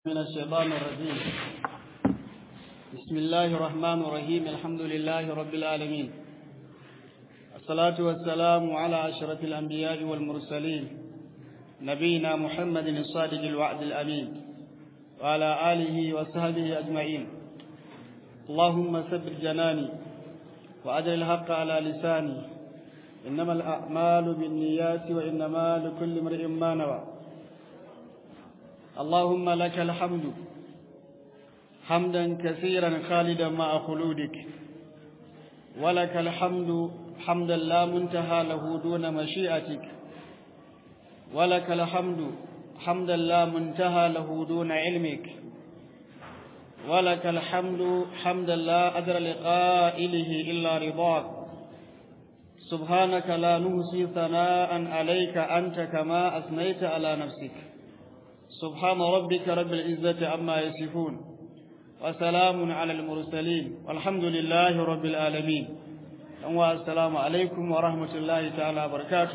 من الشيطان الرجيم بسم الله الرحمن الرحيم الحمد لله رب العالمين الصلاة والسلام على أشرف الأنبياء والمرسلين نبينا محمد الصادق الوعد الأمين وعلى آله وصحبه أجمعين اللهم ثبت جناني وأجل الحق على لساني إنما الأعمال بالنيات وإنما لكل امرئ ما نوى اللهم لك الحمد حمدا كثيرا خالدا مع خلودك ولك الحمد حمدا لا منتهى له دون مشيئتك ولك الحمد حمدا لا منتهى له دون علمك ولك الحمد حمدا لا أدر لقائله إلا رضاك سبحانك لا نهسي ثناء عليك أنت كما أثنيت على نفسك سبحان ربك رب العزة عما يصفون وسلام على المرسلين والحمد لله رب العالمين السلام عليكم ورحمة الله تعالى وبركاته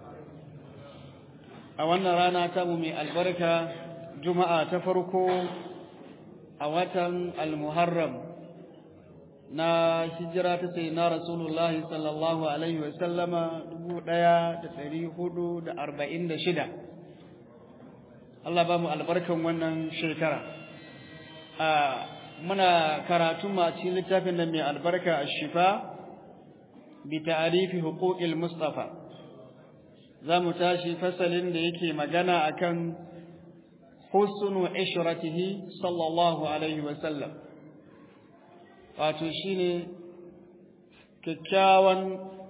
أولنا رانا تمومي البركة جمعة تفرقوا أوتن المحرم na hijira ta sai na rasulullahi sallallahu alaihi wasallama dubu ɗaya da ɗari hudu da arba'in da shida Allah ba mu albarkan wannan shekara muna karatu ma cikin littafin da mai albarka a shifa bi ta'arifi huquqil mustafa za mu tashi fasalin da yake magana akan husnu ishratihi sallallahu alaihi wa sallam wato shine kyakkyawan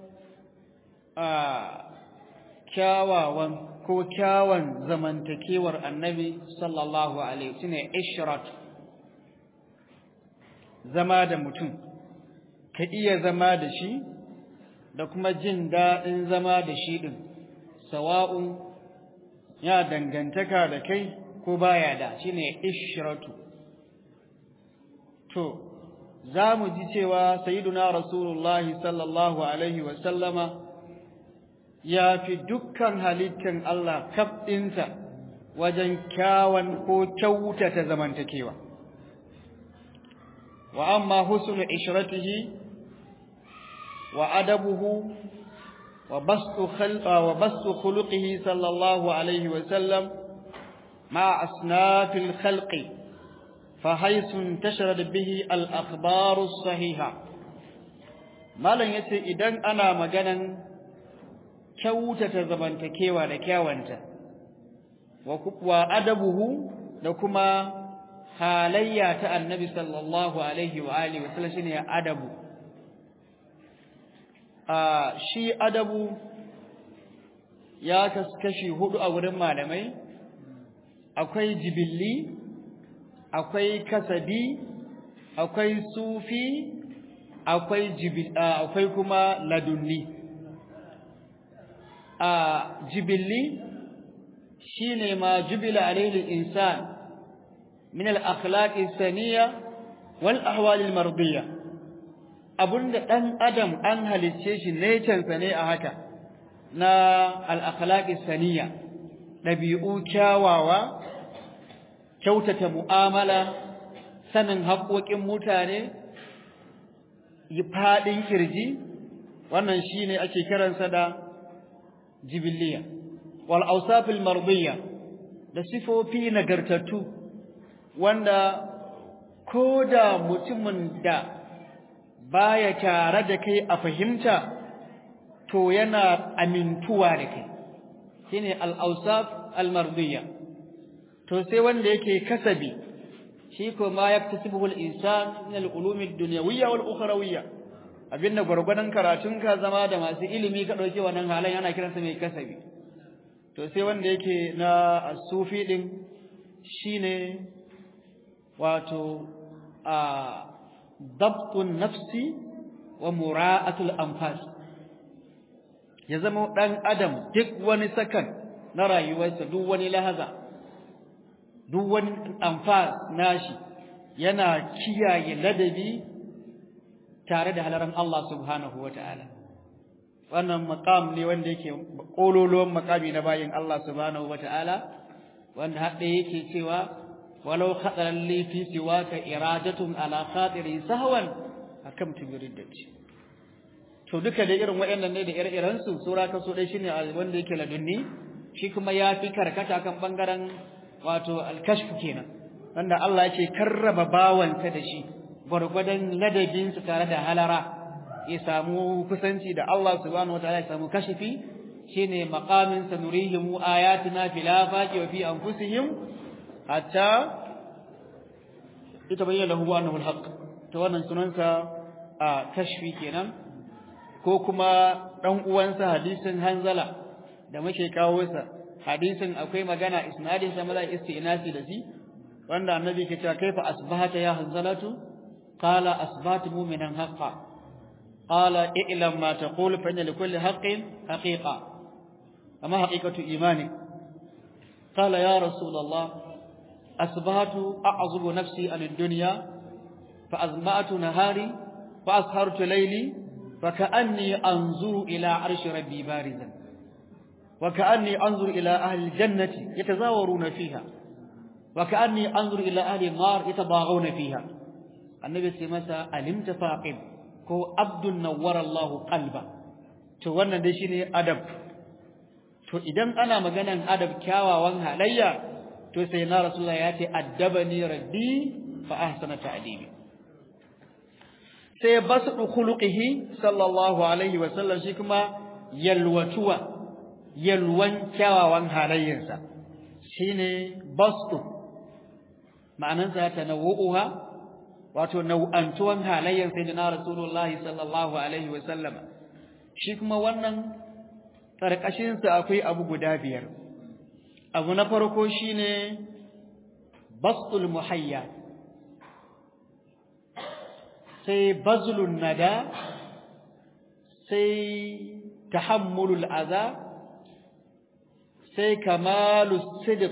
kyawawan ko kyawun zamantakewar annabi sallallahu alaihi shine ishrat zama da mutum ka iya zama da shi da kuma jin daɗin zama da shi ɗin sawa'un ya dangantaka da kai ko baya da shine ishratu to za mu ji cewa sayyiduna rasulullahi sallallahu alaihi wa sallama ya fi dukkan halittan Allah kaf ɗinsa wajen kyawan ko kyautata zamantakewa. Wa amma husnu ishratihi wa adabuhu wa bastu wa bastu khuluqihi sallallahu alaihi wa sallam ma asnafil khalqi fa haythu intasharat bihi al akhbaru sahiha malan yace idan ana maganan kyautata zamantakewa da kyawanta wa adabuhu da kuma halayya ta annabi sallallahu alaihi wa alihi wa sallam shine adabu a shi adabu ya kaskashi hudu a wurin malamai akwai jibilli akwai kasabi akwai sufi akwai jibil akwai kuma ladunni a jibilli shine ma jubila alayhi al-insan min al-akhlaq as-saniya wal ahwal al-mardiyya abunda dan adam an halicce shi nature sa ne a haka na al-akhlaq as-saniya dabi'u kyawawa kyautata mu'amala sanin haƙoƙin mutane yi faɗin kirji wannan shine ake kiransa da jibiliya wal awsafil mardiyya da sifofi nagartattu wanda koda mutumin da baya tare da kai a fahimta to yana amintuwa da kai shine al awsaf al mardiyya to sai wanda yake kasabi shi ko ma yaktasibuhu al insan min al ulum ad dunyawiyya wal ukhrawiyya abinda gwargwadon karatunka zama da masu ilimi ka ɗauki wannan halan yana kiransa mai kasabi to sai wanda yake na sufi ɗin shine wato a dabtun nafsi wa mura'atul anfas ya zama ɗan adam duk wani sakan na rayuwarsa duk wani lahaza duk wani anfas nashi yana kiyaye ladabi tare da halaran Allah subhanahu wa ta'ala. Wannan makam ne wanda yake ƙololuwan makami na bayin Allah subhanahu wa ta'ala, wanda haɗe yake cewa walau khadara li fi siwaka iradatun ala khatiri sahwan hakamtu bi riddati to duka da irin waɗannan ne da ire-iren su sura ka so dai shine wanda yake ladunni shi kuma ya fi karkata kan bangaren wato al-kashf kenan wanda Allah yake karraba bawansa da shi gwargwadon ladabinsa tare da halara ya samu kusanci da Allah subhanahu wataala ya samu kashifi shine maqamin sanurihim ayatina fil afaqi wa fi anfusihim hatta itabayyana lahu annahu alhaq to wannan sunansa a kashfi kenan ko kuma dan uwansa hadisin hanzala da muke kawo sa hadisin akwai magana isnadin sa mala istinasi da shi wanda annabi ke cewa kaifa asbahata ya hanzalatu qala asbahtu mu'minan haqqan qala i'lam ma taqul fa inna likulli haqqin haqiqa amma haqiqatu imani qala ya rasul allah asbahtu a'zubu nafsi an ad-dunya fa azma'tu nahari fa ashartu layli fa ka'anni anzuru ila arshi rabbi barizan wa ka'anni anzuru ila ahli al-jannati yatazawaruna fiha وكأني أنظر إلى أهل النار يتضاغون فيها النبي سيمسا ألمت فاقم كو عبد نور الله قلبا to wannan dai shine adab to idan ana maganan adab kyawawan halayya to sai na rasulullah ya ce addabani rabbi fa ahsana ta'dibi sai basu khuluqihi sallallahu alaihi wa sallam shi kuma yalwatuwa yalwan kyawawan halayyarsa shine basu ma'anansa tanawu'uha wato nau'antuwan halayyar sayyidina rasulullahi sallallahu alaihi wa sallama shi kuma wannan karkashin sa akwai abu guda biyar abu na farko shine bastul muhayya sai bazlun nada sai tahammulul adha sai kamalus sidq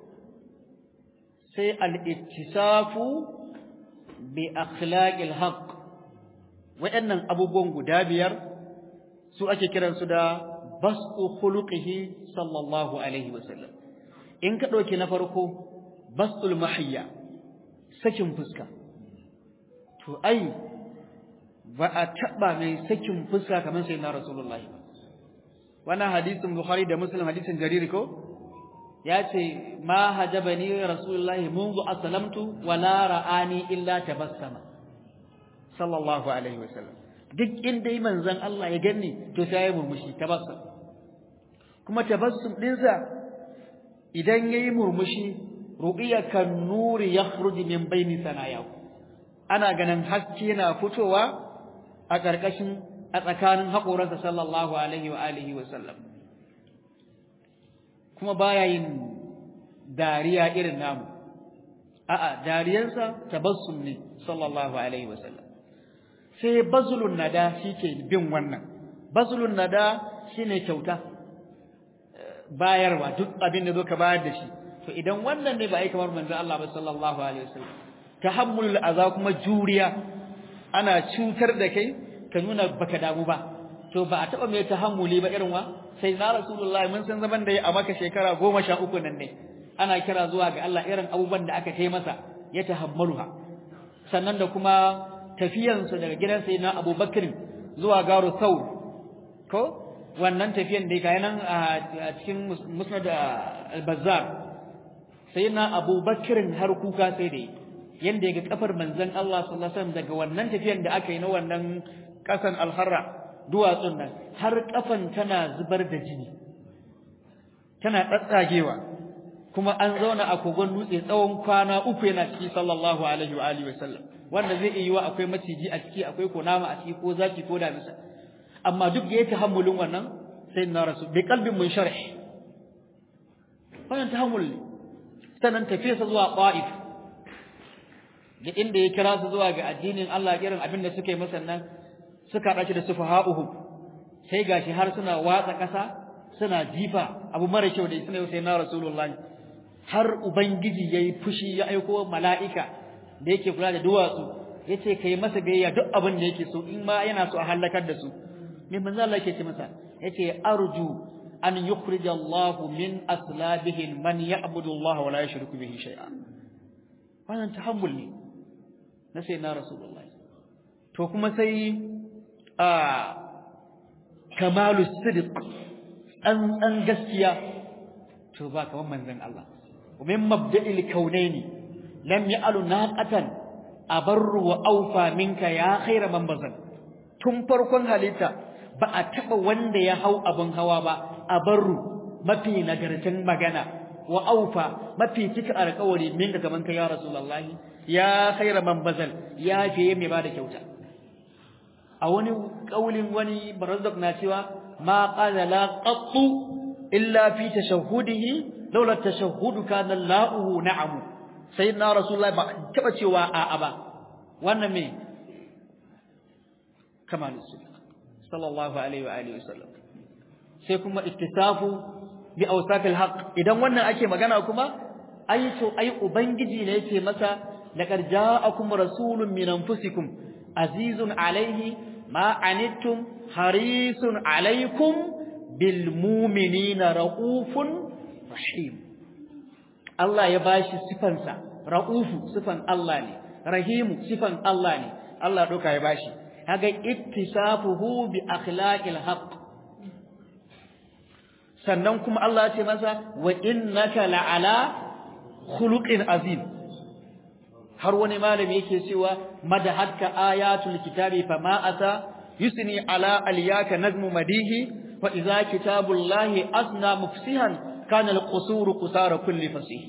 sai al'ittisafu bi akhlaqil haqq waɗannan abubuwan guda biyar su ake kiransu da basu khuluqihi sallallahu alaihi wasallam in ka ɗauki na farko basul mahiyya sakin fuska to ai ba a taɓa mai sakin fuska kamar sai na rasulullahi wannan hadisin bukhari da muslim hadisin jariri ko ya ce ma hajabani rasulullahi munzu aslamtu wala ra'ani illa tabassama sallallahu alaihi wasallam duk inda yi manzon Allah ya ganni to sai ya murmushi tabassum kuma tabassum dinsa idan yayi murmushi ru'iya kan nuri yakhruju min baini sanayahu ana ganin haske na fitowa a ƙarƙashin a tsakanin haƙoransa sallallahu alaihi wa alihi wa sallam kuma baya yin dariya irin namu a'a dariyansa tabassum ne sallallahu alaihi wasallam sai bazlun nada shike bin wannan bazlun nada shine kyauta bayarwa duk abin da ka bayar da shi to idan wannan ne ba ai kamar manzo Allah ba sallallahu alaihi wasallam tahammulul aza kuma juriya ana cutar da kai ka nuna baka damu ba to ba a taba mai tahammuli ba irin wa sai na rasulullah mun san zaman da ya a maka shekara goma sha uku nan ne ana kira zuwa ga Allah irin abubuwan da aka kai masa ya tahammaluha sannan da kuma tafiyansa daga gidan sai na abubakar zuwa garu saur ko wannan tafiyan da ga nan a cikin musnad al-bazzar sai na abubakar har kuka sai da yanda ya ga kafar manzon Allah sallallahu alaihi wasallam daga wannan tafiyan da aka yi na wannan kasan al-harra duwatsun nan har kafan tana zubar da jini tana tsatsagewa kuma an zauna a kogon dutse tsawon kwana uku yana ciki sallallahu alaihi wa alihi wasallam wanda zai iya yiwa akwai maciji a ciki akwai kunama a ciki ko zaki ko damisa amma duk yayi tahammulin wannan sai na rasu bi qalbin munsharih wannan tahammul ne sannan tafiyarsa zuwa Qaif da inda ya kira su zuwa ga addinin Allah irin abin da suka yi masa nan suka dace da sufaha'uhum sai gashi har suna watsa ƙasa suna jifa abu mara kyau da suna sai na rasulullahi har ubangiji yayi fushi ya aiko mala'ika da yake kula da duwatsu yace kai masa gayya duk abin da yake so in ma yana so a halakar da su me manzo Allah yake ce masa yace arju an yukhrija Allahu min aslabihi man ya'budu Allah wa la yushriku bihi shay'a wannan tahammul ne na sai na rasulullahi to kuma sai a kamalu sidiq an an gaskiya to ba kaman manzon Allah ومن مبدأ الكونين لم يأل ناقة أبر وأوفى منك يا خير من بزن tun farkon halitta ba a taɓa wanda ya hau abin hawa ba a barru mafi nagarcin magana wa aufa mafi cika alƙawari min ga kaman ka ya rasulullahi ya khaira man bazal ya fiye mai bada kyauta a wani kaulin wani barazzak na cewa ma qala la qattu illa fi tashahhudihi laula tashahhudu kana la'uhu na'am sayyidina rasulullahi ba taba cewa a'a ba wannan me kamalus sallallahu alaihi wa alihi wasallam sai kuma ittisafu bi awsafil haqq idan wannan ake magana kuma ai to ai ubangiji ne yake masa laqad ja'akum rasulun min anfusikum azizun alaihi ma anittum harisun alaikum bil mu'minina raufun rahim Allah ya bashi sifansa raufu sifan Allah ne rahimu sifan Allah ne Allah doka ya bashi kaga ittisafuhu bi akhlaqil haqq sannan kuma Allah ya ce masa wa innaka la'ala khuluqin azim har wani malami yake cewa madahaka ayatul kitabi fama ata yusni ala aliyaka nazmu madihi wa idza kitabullahi asna mufsihan kana alqusuru qusara kulli fasih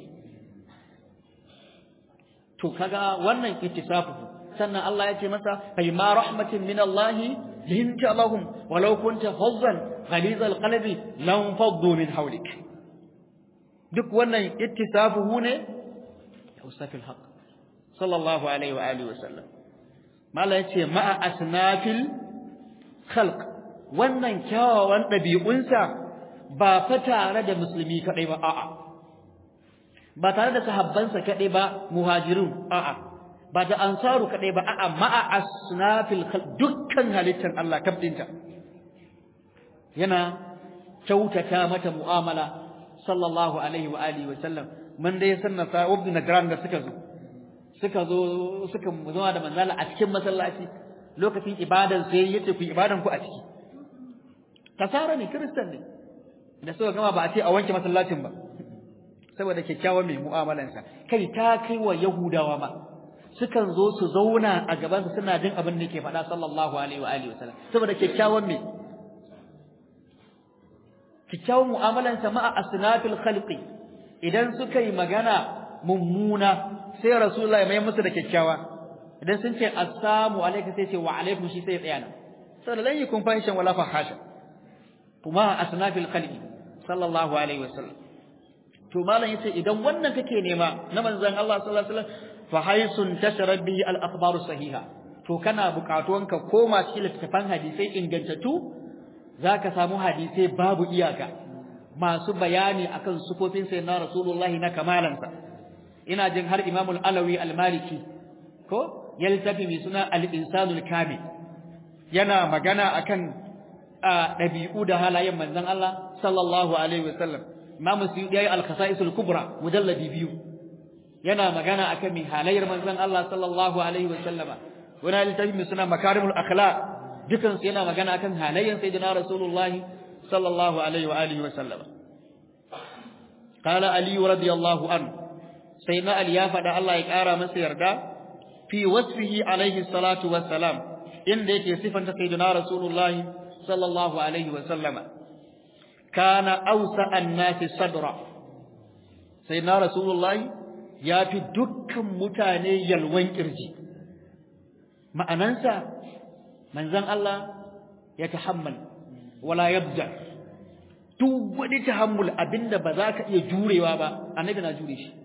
to kaga wannan ittisafu sannan Allah ya ce masa fa ma rahmatin min Allah linta lahum walau kunta fazzan ghaliz alqalbi lam faddu min hawlik duk wannan ittisafuhu ne usafil haqq sallallahu alaihi wa alihi wasallam mala yace ma'a asnafil khalq wannan kyawawan dabi'unsa ba fa tare da musulmi kadai ba a'a ba tare da sahabbansa kadai ba muhajirun a'a ba da ansaru kadai ba a'a ma'a asnafil khalq dukkan halittar Allah kabdinta yana kyautata mata mu'amala sallallahu alaihi wa alihi wasallam mun dai sannata ibn nagran da suka zo suka zo suka zama da manzala a cikin masallaci lokacin ibadan sai yace ku ibadan ku a ciki kasara ne kristan ne da suka gama ba a ce a wanke masallacin ba saboda kyakkyawan mai mu'amalansa kai ta kai wa yahudawa ma sukan zo su zauna a gaban su suna jin abin da yake faɗa sallallahu alaihi wa alihi wasallam saboda kyakkyawan mai kyakkyawan mu'amalansa ma'a asnafil khalqi idan suka yi magana mummuna sai rasulullahi mai musu da kyakkyawa idan sun ce assalamu alaikum sai ce wa alaikum shi sai ya tsaya nan saboda lan yakun fahishan wala fahasha kuma asnafil khalqi sallallahu alaihi wasallam to malam yace idan wannan kake nema na manzon Allah sallallahu alaihi wasallam fa haisun tasharat bihi al akhbaru sahiha to kana buƙatuwan ka koma cikin littafan hadisai ingantattu zaka samu hadisai babu iyaka masu bayani akan sufofin sayyidina rasulullahi na kamalansa ina jin har Imam al-Alawi al-Maliki ko ya littafi mai suna al-Insanul Kamil yana magana akan dabi'u da halayen manzon Allah sallallahu alaihi wasallam Imam Suyuti yayi al-Khasa'isul Kubra mujalladi biyu yana magana akan mai halayyar manzon Allah sallallahu alaihi wasallama wani littafi mai suna Makarimul Akhlaq dukan su yana magana akan halayyar sayyidina Rasulullah sallallahu alaihi wa alihi wasallama قال علي رضي الله عنه سيدنا علي يا فدا الله ya kara masa yarda fi wasfihi alaihi salatu wassalam inda yake sifanta sayyidina rasulullah sallallahu alaihi wasallama kana awsa an-nasi sadra sayyidina rasulullah ya fi dukkan mutane yalwan kirji ma'anansa manzon Allah ya tahammal wala yabda duk wani tahammul abinda ba za ka iya jurewa ba annabi na jure shi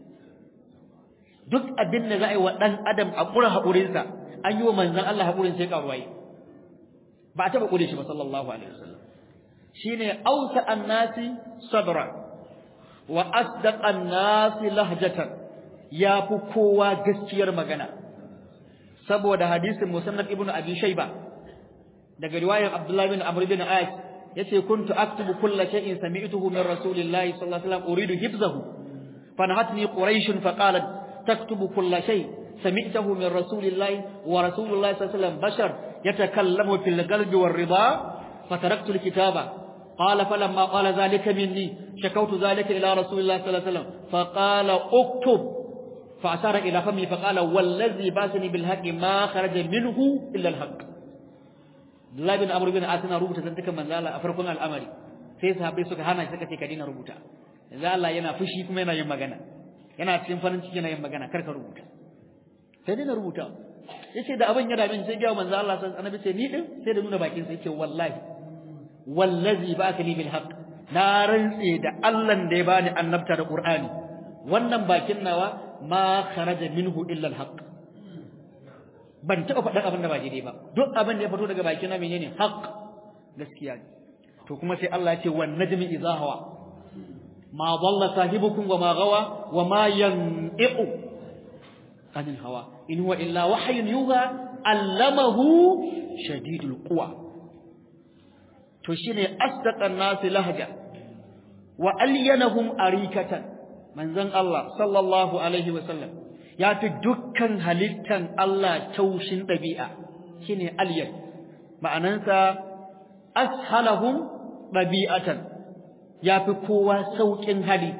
duk abin da za a yi wa ɗan adam a ƙura haƙurinsa an yi wa manzan Allah haƙurin sai ƙaruwaye ba a taɓa ƙure shi ba sallallahu alaihi wasallam shi ne ausa annasi sabra wa asdaq annasi lahjatan ya fi kowa gaskiyar magana saboda hadisin musannad ibnu abi shayba daga riwayar abdullahi bin amr bin ais yace kuntu aktubu kulla shay'in sami'tuhu min rasulillahi sallallahu alaihi wasallam uridu hifzahu فنهتني قريش فقالت taktubu kulla shay sami'tahu min rasulillahi wa rasulillahi sallallahu alaihi wasallam bashar yatakallamu fil qalbi war ridha fataraktu al kitaba قال فلما قال ذلك مني شكوت ذلك إلى رسول الله صلى الله عليه وسلم فقال اكتب فأشار إلى فمي فقال والذي باسني بالحق ما خرج منه إلا الحق Allah bin Amr bin As na rubuta zantukan manzo Allah a farkon al'amari sai sahabbai suka hana shi suka ce ka dina rubuta yanzu Allah yana fushi kuma yana yin magana yana cikin farin ciki yana yin magana kar ka rubuta sai dina rubuta yace da abin ya dame sai ga manzo Allah sai annabi ce ni din sai da nuna bakin sai yace wallahi wallazi ba'athani bil haqq na rantse da Allah da ya bani annabta da Qur'ani wannan bakin nawa ma kharaja minhu illa al haqq ban taɓa faɗin abin da ba daidai ba duk abin da ya fito daga bakin na menene haqq gaskiya ne to kuma sai Allah ya ce wan najmi idha hawa ma dalla sahibukum wa ma gawa wa ma yanqu anil hawa in huwa illa wahyun yuha allamahu shadidul quwa to shine asdaqan nasi lahja wa alyanahum arikatan manzon Allah sallallahu alaihi wa sallam ya fi dukkan halittan Allah taushin dabi'a shine alyan ma'anansa ashalahum dabi'atan ya fi kowa saukin hali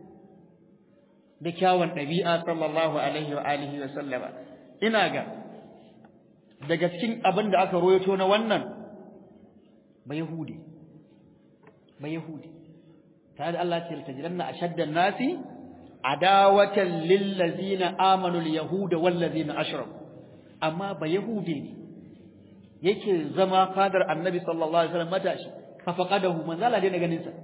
da kyawun ɗabi'a sallallahu alaihi wa alihi wa sallama ina ga daga cikin abin da aka royato na wannan ba yahudi ba yahudi ta da Allah ce tajiranna ashaddan nasi adawatan lil ladzina amanu al yahuda wal ladzina ashraku amma ba yahudi ne yake zama fadar annabi sallallahu alaihi wasallam matashi fa faqadahu manzala dai na ganin sa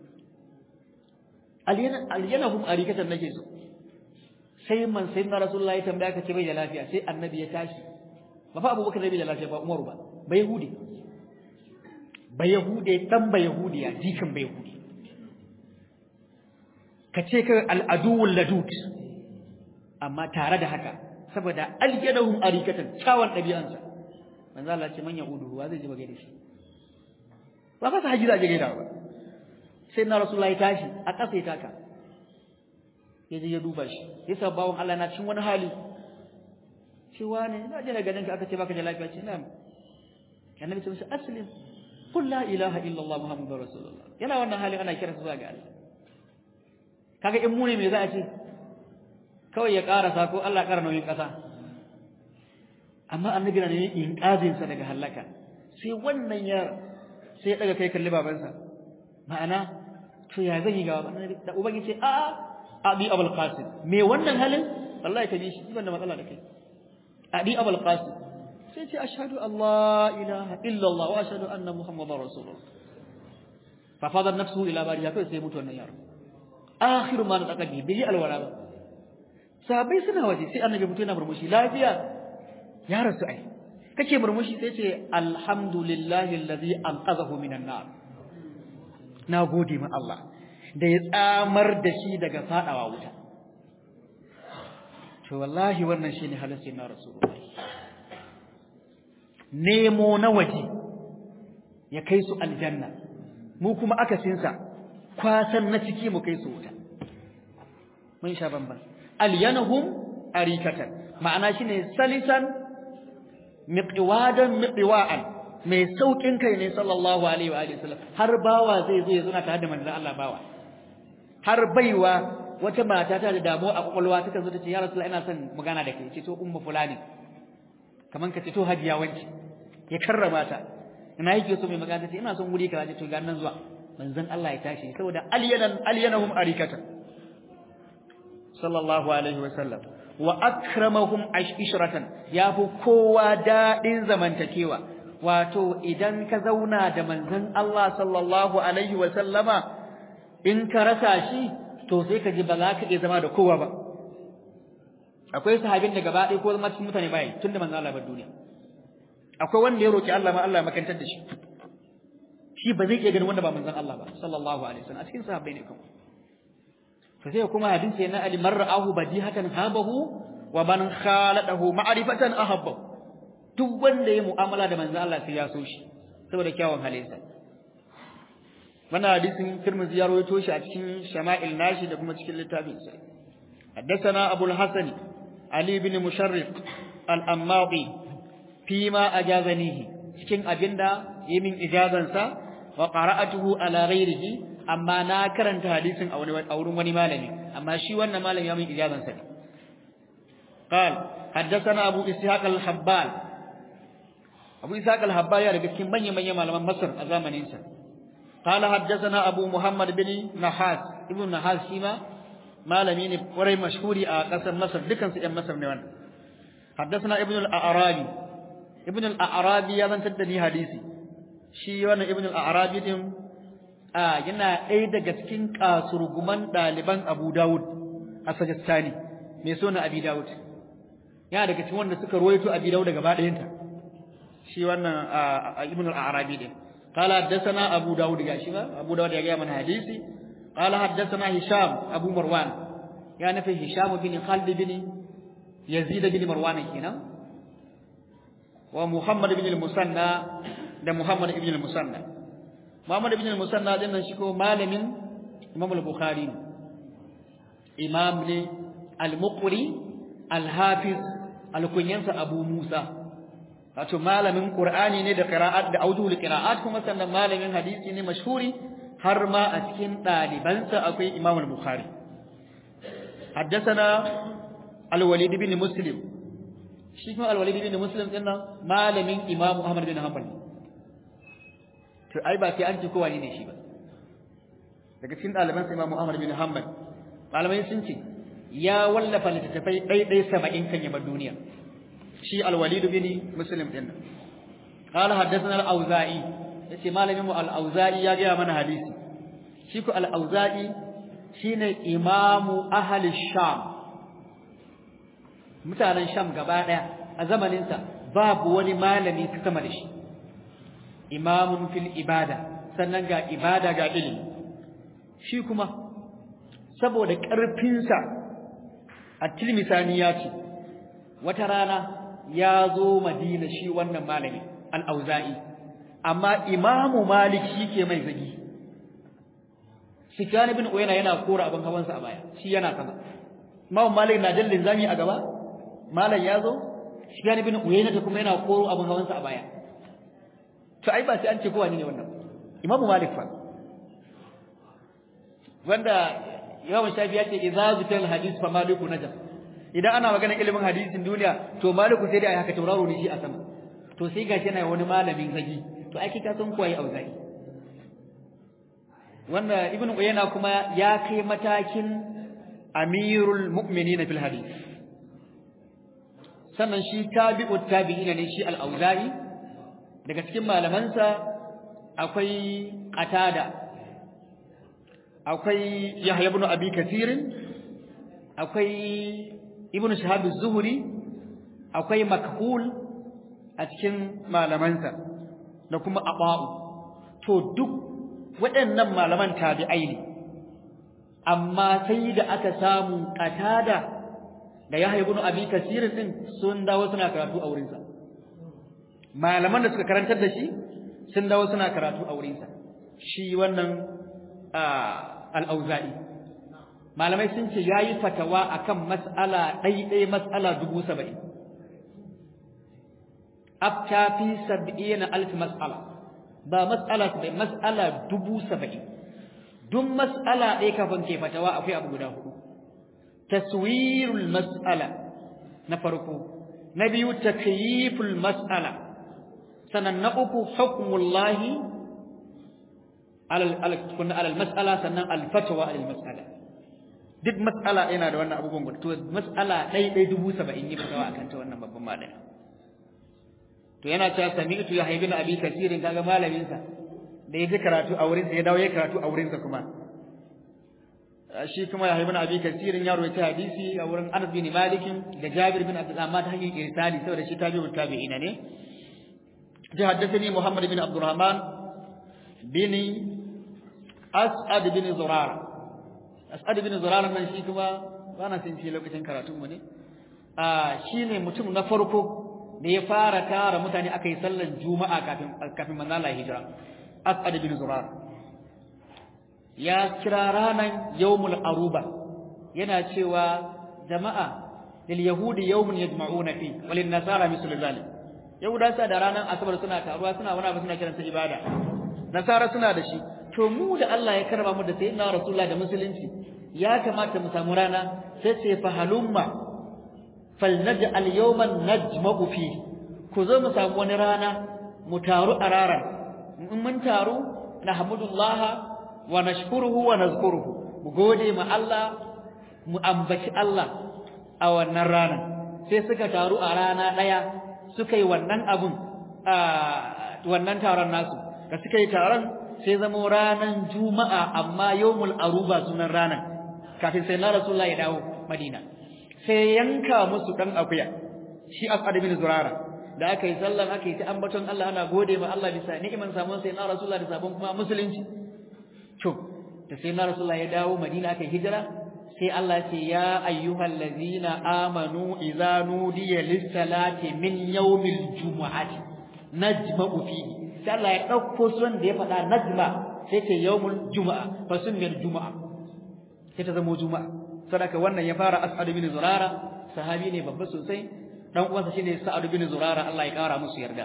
alyanahum arikatan nake so sai man sai na rasulullahi tambaya ka ce bai da lafiya sai annabi ya tashi ba fa abubakar bai da lafiya ba umaru ba ba yahudi ba yahude dan ba yahudi ya jikan ba yahudi ka ce ka al'aduwul ladud amma tare da haka saboda alyanahum arikatan kyawun ɗabi'ansa manzo Allah ce man yahudu wa zai ji ba gaida shi ba fa haji za je gaida ba sai na rasulullahi tashi a ƙasa ya taka ya je ya duba shi ya sa bawon Allah na cikin wani hali cewa ne na je na ganin ka aka ce baka da lafiya ce na'am annabi ce masa aslim qul la ilaha illa allah muhammadur rasulullah yana wannan halin ana kira zuwa ga Allah kaga in mu ne me za a ce kawai ya ƙarasa ko Allah ƙara nauyin ƙasa amma annabi na ne inqazin sa daga halaka sai wannan ya sai ya daga kai kalli babansa ma'ana to ya zan yi ga da ubangi ce a abi abul qasim me wannan halin wallahi ka bi shi ban da matsala da kai abi abul qasim sai ce ashhadu allah ilaha illa allah wa ashhadu anna muhammadar rasulullah fa fadar nafsuhu ila bariya kai sai mutu wannan yaro akhiru ma da bi bai alwala ba sahabbai suna waje sai annabi mutu yana murmushi lafiya ya rasu ai kake murmushi sai ce alhamdulillahi allazi anqadhahu minan nar na gode ma Allah da ya tsamar da shi daga fadawa wuta to wallahi wannan shine halassi na rasulullahi nemo na waje ya kai su aljanna mu kuma akasinsa kwasan na ciki mu kai su wuta mun sha bamban alyanahum arikatan ma'ana shine salisan miqwadan miqwa'an mai saukin kai ne sallallahu alaihi wa alihi wasallam har bawa zai zo ya zo na tare da manzon Allah bawa har baiwa wata mata ta da damuwa a kwakwalwa ta zo ta ce ya rasulullah ina son magana da kai ce to ummu fulani kaman ka ce to hajiya wanci ya karrama ta ina yake so mai magana ta ce ina son wuri kaza ce to ga nan zuwa manzon Allah ya tashi saboda alyanan alyanahum arikatan sallallahu alaihi wa sallam wa akramahum ashratan yafi kowa dadin zamantakewa wato idan ka zauna da manzon Allah sallallahu alaihi wa sallama in ka rasa shi to sai ka ji ba za ka iya zama da kowa ba akwai sahabin da gaba ɗaya ko zama cikin mutane bai tunda manzon Allah ba duniya akwai wanda ya roki Allah ma Allah ya makantar da shi shi ba zai iya ganin wanda ba manzon Allah ba sallallahu alaihi wasallam a cikin sahabbai ne kuma to sai kuma hadisi na Ali marra'ahu badihatan habahu wa man khaladahu ma'rifatan ahabbahu duk wanda ya mu'amala da manzon Allah sai ya so shi saboda kyawun halinsa wannan hadisin Tirmidhi ya rawaito shi a cikin Shama'il nashi da kuma cikin littafin sa حدثنا أبو الحسن علي بن مشرق الأماضي فيما أجازنيه cikin abinda yi min ijazansa wa qara'atuhu ala ghairihi amma na karanta hadisin a wurin wani malami amma shi wannan malami ya min ijazansa ne قال حدثنا أبو إسحاق الحبال أبو إسحاق الحبال يا رجل كم بني بني مال مصر أزامن إنسان قال حدثنا أبو محمد بن نحاس ابن نحاس شيما malami ne kwarai mashhuri a ƙasar Masar dukan su ƴan Masar ne wannan haddathana ibn al-a'rabi ibn al-a'rabi ya zantar da ni hadisi shi wannan ibn al-a'rabi din a yana ɗaya daga cikin kasurguman ɗaliban Abu Dawud a Sajistani mai suna Abi Dawud yana daga cikin wanda suka ruwaito Abi Dawud gaba ɗayanta shi wannan ibn al-a'rabi din قال حدثنا أبو داود يا شيخ أبو داود يا من حديثي قال حدثنا هشام أبو مروان يعني في هشام بن خالد بن يزيد بن مروان هنا ومحمد بن المثنى ده محمد بن المثنى محمد بن المثنى ده شكو مالم إمام البخاري إمام لي المقري الحافظ الكنيانس أبو موسى wato malamin Qur'ani ne da qira'at da aujuhul qira'at kuma sannan malamin hadisi ne mashhuri har ma a cikin ɗalibansa akwai Imam al-Bukhari haddathana al-Walid bin Muslim shi kuma al-Walid bin Muslim din nan malamin Imam Ahmad bin Hanbal to ai ba sai an ji kowa ne shi ba daga cikin ɗalibansa Imam Ahmad bin Hanbal malamai sun ce ya wallafa littattafai ɗaiɗai saba'in kan yabar duniya shi al-Walid bin Muslim din nan قال حدثنا الأوزاعي yace malamin mu al-Auza'i ya gaya mana hadisi shi ko al-Auza'i shine imamu ahli Sham mutanen Sham gaba daya a zamanin sa babu wani malami ta sama da shi imamun fil ibada sannan ga ibada ga ilimi shi kuma saboda karfin sa at-Tirmidhi ya ce wata rana ya zo Madina shi wannan malami al-Auza'i amma imamu malik shi ke mai zagi Sufyan ibn Uyayna yana kora abin hawansa a baya shi yana sama imamu malik na dallin zami a gaba malam ya zo Sufyan ibn Uyayna ta kuma yana koro abin hawansa a baya to ai ba sai an ce kowa ne wannan imamu malik fa wanda Imam Shafi ya ce idza zutal hadith fa maliku najam idan ana magana ilimin hadisin duniya to maliku sai dai ai haka tauraro ne shi a sama to sai gashi yana wani malamin zagi to ai kika san kuwa ya auzai wanda ibnu uyayna kuma ya kai matakin amirul mu'minina fil hadith sannan shi tabi'ut tabi'ina ne shi al-auza'i daga cikin malamansa akwai qatada akwai yahya ibn abi kathir akwai ibnu shahab az-zuhri akwai makhul a cikin malamansa da kuma aba'u to duk waɗannan malaman tabi'ai ne amma sai da aka samu qatada da Yahya ibn Abi Kasir din sun dawo suna karatu a wurinsa malaman da suka karantar da shi sun dawo suna karatu a wurinsa shi wannan al-Auza'i malamai sun ce yayi fatawa akan mas'ala ɗaiɗai mas'ala dubu saba'in afta fi sab'ina alf mas'ala ba mas'ala bai mas'ala dubu saba'in duk mas'ala ɗaya kafin ke fatawa akwai abu guda hudu taswirul mas'ala na farko na biyu takyiful mas'ala sannan na uku hukmullahi alal alal mas'ala sannan al fatwa alal mas'ala duk mas'ala yana da wannan abubuwan guda to mas'ala ɗaya ɗaya dubu saba'in yi fatawa akan ta wannan babban malami to yana cewa sami'tu ya haibin abi kasirin kaga malamin sa da yaji karatu a wurin sa ya dawo ya karatu a wurin sa kuma shi kuma ya haibin abi kasirin ya rawaita hadisi a wurin Anas bin Malik da Jabir bin Abdullah amma ta hanyar irsali saboda shi tabi'ut tabi'ina ne ji haddathani Muhammad bin Abdurrahman bin As'ad bin Zurara As'ad bin Zurara nan shi kuma bana san shi lokacin karatun mu ne a shine mutum na farko da ya fara tara mutane aka yi sallar juma'a kafin kafin manzo Allah hijira as'ad bin zurar ya kira ranan yawmul aruba yana cewa jama'a lil yahudi yawmun yajma'una fi walin nasara mislu zalik yahuda sa da ranar asabar suna taruwa suna wani abu suna kiransa ibada nasara suna da shi to mu da Allah ya karba mu da sayyidina rasulullah da musulunci ya kamata mu samu rana sai ce fa halumma falnaj'al yawman najma'u fi ku zo mu samu wani rana mu taru a raran in mun taru nahmudullah wa nashkuruhu wa nazkuruhu mu gode ma Allah mu ambaci Allah a wannan ranar sai suka taru a rana daya suka yi wannan abun a wannan taron nasu da suka yi taron sai zama ranar juma'a amma yawmul aruba sunan ranar kafin sai na rasulullahi ya dawo madina sai yanka musu dan akuya shi asad bin zurara da aka yi sallan aka yi ta ambaton Allah ana gode ma Allah bisa ni'iman samun sai na rasulullahi da sabon kuma musulunci to da sai na rasulullahi ya dawo madina aka yi hijira sai Allah ce ya ayyuhal ladzina amanu idza nudiya lis-salati min yawmil jumu'ati najma'u fihi sai Allah ya dauko sunan da ya faɗa najma sai ce yawmul jumu'a fa sunniyal jumu'a sai ta zama juma'a sadaka wannan ya fara as'ad bin zurara sahabi ne babba sosai dan uwansa shine sa'ad bin zurara Allah ya kara musu yarda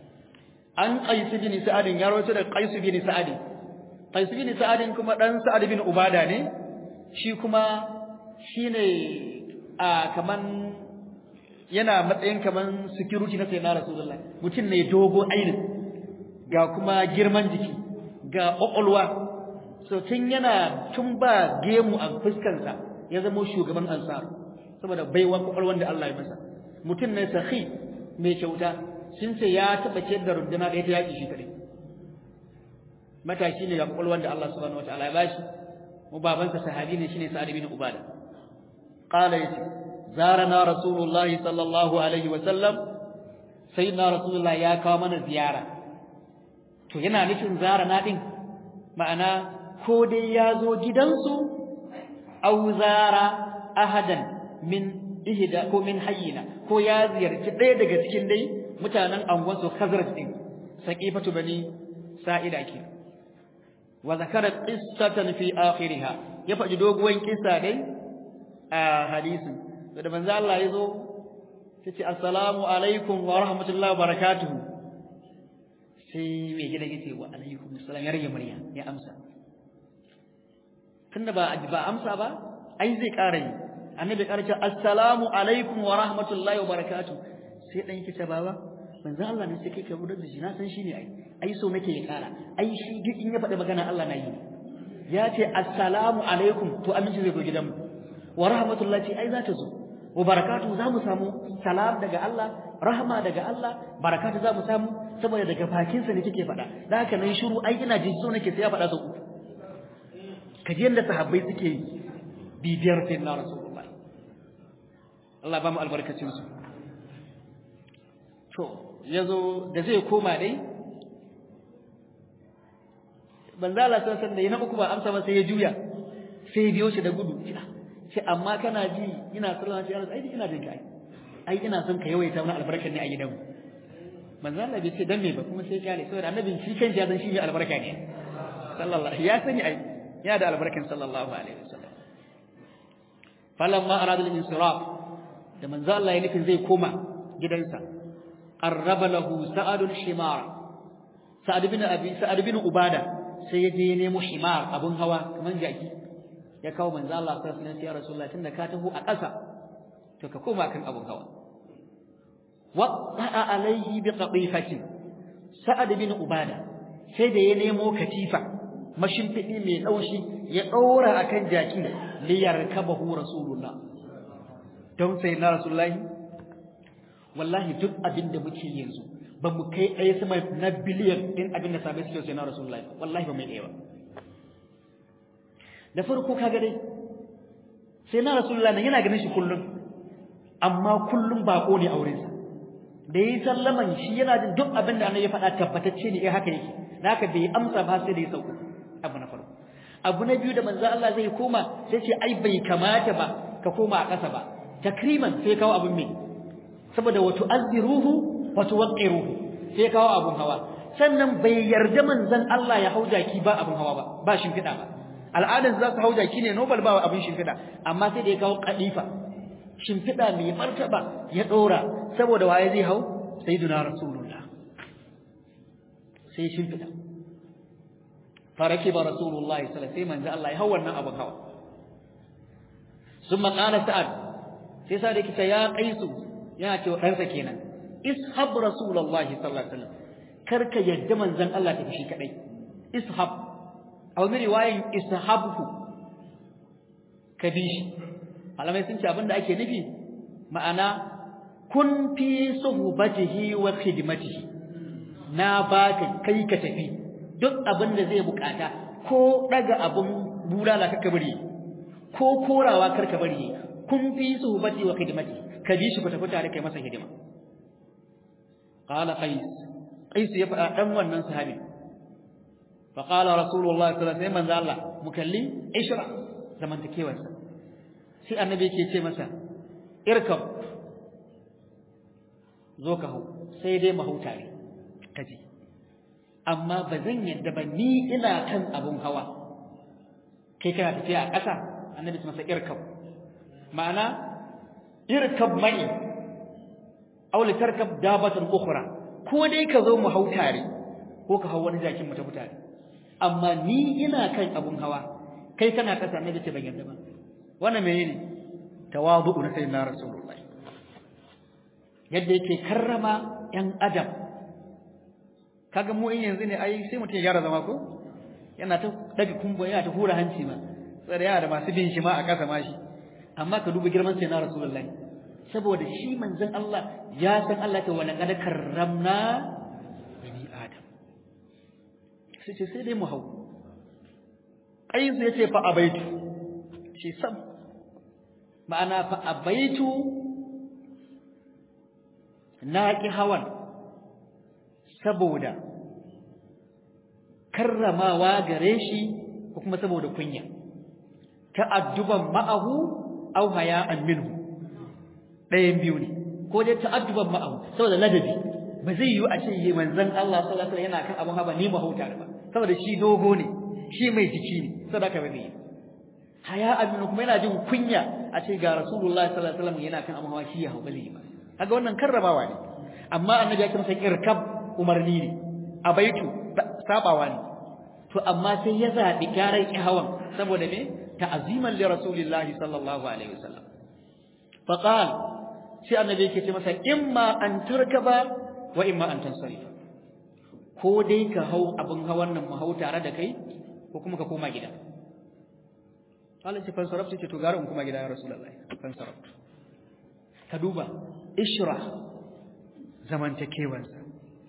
an qais bin sa'ad ya rawaito da qais bin sa'ad qais bin sa'ad kuma dan sa'ad bin ubada ne shi kuma shine a kaman yana matsayin kaman security na sayyidina rasulullahi mutum ne dogo ainin ga kuma girman jiki ga kokolwa so tun yana tun ba gemu a fuskansa ya zama shugaban ansar saboda baiwa kokolwan da Allah ya masa mutum ne sahi mai kyauta sun ce ya taba ce da runduna ɗaya ta yaki shi kadai matashi ne ga kokolwan da Allah subhanahu wataala ya bashi mu babansa sahabi ne shine Sa'ad bin Ubada qala yace zarana rasulullahi sallallahu alaihi wa sallam sayyidina rasulullah ya kawo mana ziyara to yana nufin zarana din ma'ana ko dai ya zo gidansu aw zara ahadan min ihda ko min hayyina ko ya ziyarci ɗaya daga cikin dai mutanen angonsu Khazraj din saqifatu bani sa'ida ke wa zakara qissatan fi akhiriha ya faɗi doguwan kissa dai a hadisin da manzo Allah ya zo tace assalamu alaikum wa rahmatullahi wa barakatuh sai mai gida yace wa alaikum assalam ya rage murya ya amsa tunda ba ba amsa ba ai zai ƙara yi annabi ƙara ce assalamu alaikum wa rahmatullahi wa barakatuh sai dan yake ce baba manzo Allah ne sai kai ka budar da shi na san shi ne ai ai so nake ya ƙara ai shi duk in ya faɗi magana Allah na yi ya ce assalamu alaikum to aminci zai zo gidanmu wa rahmatullahi ce ai za ta zo wa barakatuh za mu samu salam daga Allah rahma daga Allah barakatuh za mu samu saboda daga bakinsa ne kike faɗa da haka nan shiru ai ina jin so nake sai ya faɗa sau uku kaji yadda sahabbai suke bibiyar sai na rasulullah Allah ba mu albarkacin su to yazo da zai koma dai banza Allah san san da yana uku ba amsa ba sai ya juya sai ya biyo shi da gudu sai amma kana ji ina sallama shi ai ina jin kai ai ina son ka yawaita wani albarkar ne a gidanmu manzo Allah bai ce dan me ba kuma sai kyale saboda annabin shi kan ya san shi ne albarka ne sallallahu ya sani ai ya da albarkan sallallahu alaihi wasallam falamma arada al-insiraf da manzo Allah ya nufin zai koma gidansa qarraba lahu sa'ad al-himar sa'ad bin abi sa'ad bin ubada sai ya je ya nemo himar abun hawa kaman jaki ya kawo manzo Allah sallallahu alaihi wasallam ya rasulullahi tunda ka taho a ƙasa to ka koma kan abun hawa waqa'a alaihi bi qatifatin sa'ad bin ubada sai da ya nemo katifa mashimfiɗi mai ɗaushi ya ɗora a kan jaki liyar kabahu rasulullah don sai na rasulullahi wallahi duk abin da muke yanzu ba mu kai ɗaya sama na biliyan ɗin abin da sabai suke sai na rasulullahi wallahi ba mai ɗaya ba da farko kaga dai sai na rasulullahi nan yana ganin shi kullum amma kullum baƙo ne a wurinsa da yi sallaman shi yana jin duk abin da annabi ya faɗa tabbatacce ne eh haka yake da haka bai amsa ba sai da ya sauko abu na farko abu na biyu da manzo Allah zai koma sai ce ai bai kamata ba ka koma a ƙasa ba takriman sai kawo abun me saboda wa tu'azziruhu wa tuwaqqiruhu sai kawo abun hawa sannan bai yarda manzon Allah ya hauja ki ba abun hawa ba ba shimfiɗa ba al'adan za su hauja ki ne nobel ba abun shimfiɗa amma sai da ya kawo kadifa shimfiɗa mai martaba ya ɗora saboda waye zai hau sayyiduna rasulullah sai shimfiɗa faraki ba rasulullahi sallallahu alaihi manzo Allah ya hau wannan abin hawa summa qala sa'ad sai sa'ad yake ya qaisu yana cewa ɗansa kenan ishab rasulullahi sallallahu alaihi wasallam karka yadda manzon Allah ta shi kadai ishab a wani riwayan ishabhu ka bi shi malamai sun ce abinda ake nufi ma'ana kun fi suhbatihi wa khidmatihi na baka kai ka tafi duk abin da zai bukata ko daga abin bulala kaka bari ko korawa karka bari kun fi suhbati wa khidmati ka bi shi ku tafi tare kai masa hidima qala qais qais ya faɗa dan wannan sahabi fa qala rasulullahi sallallahu alaihi wasallam Allah mukalli ishra zamantakewarsa sai annabi yake ce masa irkab zo ka hau sai dai mahauta ne kaji amma ba zan yadda ba ni ina kan abun hawa kai kana tafiya a ƙasa annabi masa irkab ma'ana irkab mai aw li tarkab dabatan ukhra ko dai ka zo mu hau tare ko ka hau wani jakin mu tafi tare amma ni ina kan abun hawa kai kana ƙasa annabi ce ban yadda ba wannan menene tawadu na sayyidina rasulullahi yadda yake karrama yan adam kaga mu in yanzu ne ai sai mutum ya gyara zama ko yana ta daga kumbo yana ta hura hanci ma sai yana da masu bin shi ma a kasa ma shi amma ka duba girman sai na rasulullahi saboda shi manzon Allah ya san Allah ta wala kad karramna bani adam sai ce sai dai mu hau ai sai ce fa abaitu shi sam ma'ana fa abaitu na ki hawan saboda karramawa gare shi ko kuma saboda kunya ta'adduban ma'ahu aw haya'an minhu ɗayan biyu ne ko dai ta'adduban ma'ahu saboda ladabi ba zai yiwu a ce yi manzon Allah sallallahu alaihi wasallam yana kan abun haba ni ba hauta ba saboda shi dogo ne shi mai jiki ne saboda ka bai haya'an minhu kuma yana jin kunya a ce ga rasulullahi sallallahu alaihi wasallam yana kan abun hawa shi ya hau ba zai yi ba kaga wannan karramawa ne amma annabi ya kimsa irkab umarni ne a baitu sabawa ne to amma sai ya zabi garai hawan saboda me ta'aziman li rasulillahi sallallahu alaihi wasallam fa qala sai annabi yake ce masa imma an tarkaba wa imma an tansarifa ko dai ka hau abin hawan nan mu hau tare da kai ko kuma ka koma gida Allah ce fansarafta ce to gara in kuma gida ya rasulullahi fansarafta ka duba ishra zamantakewansa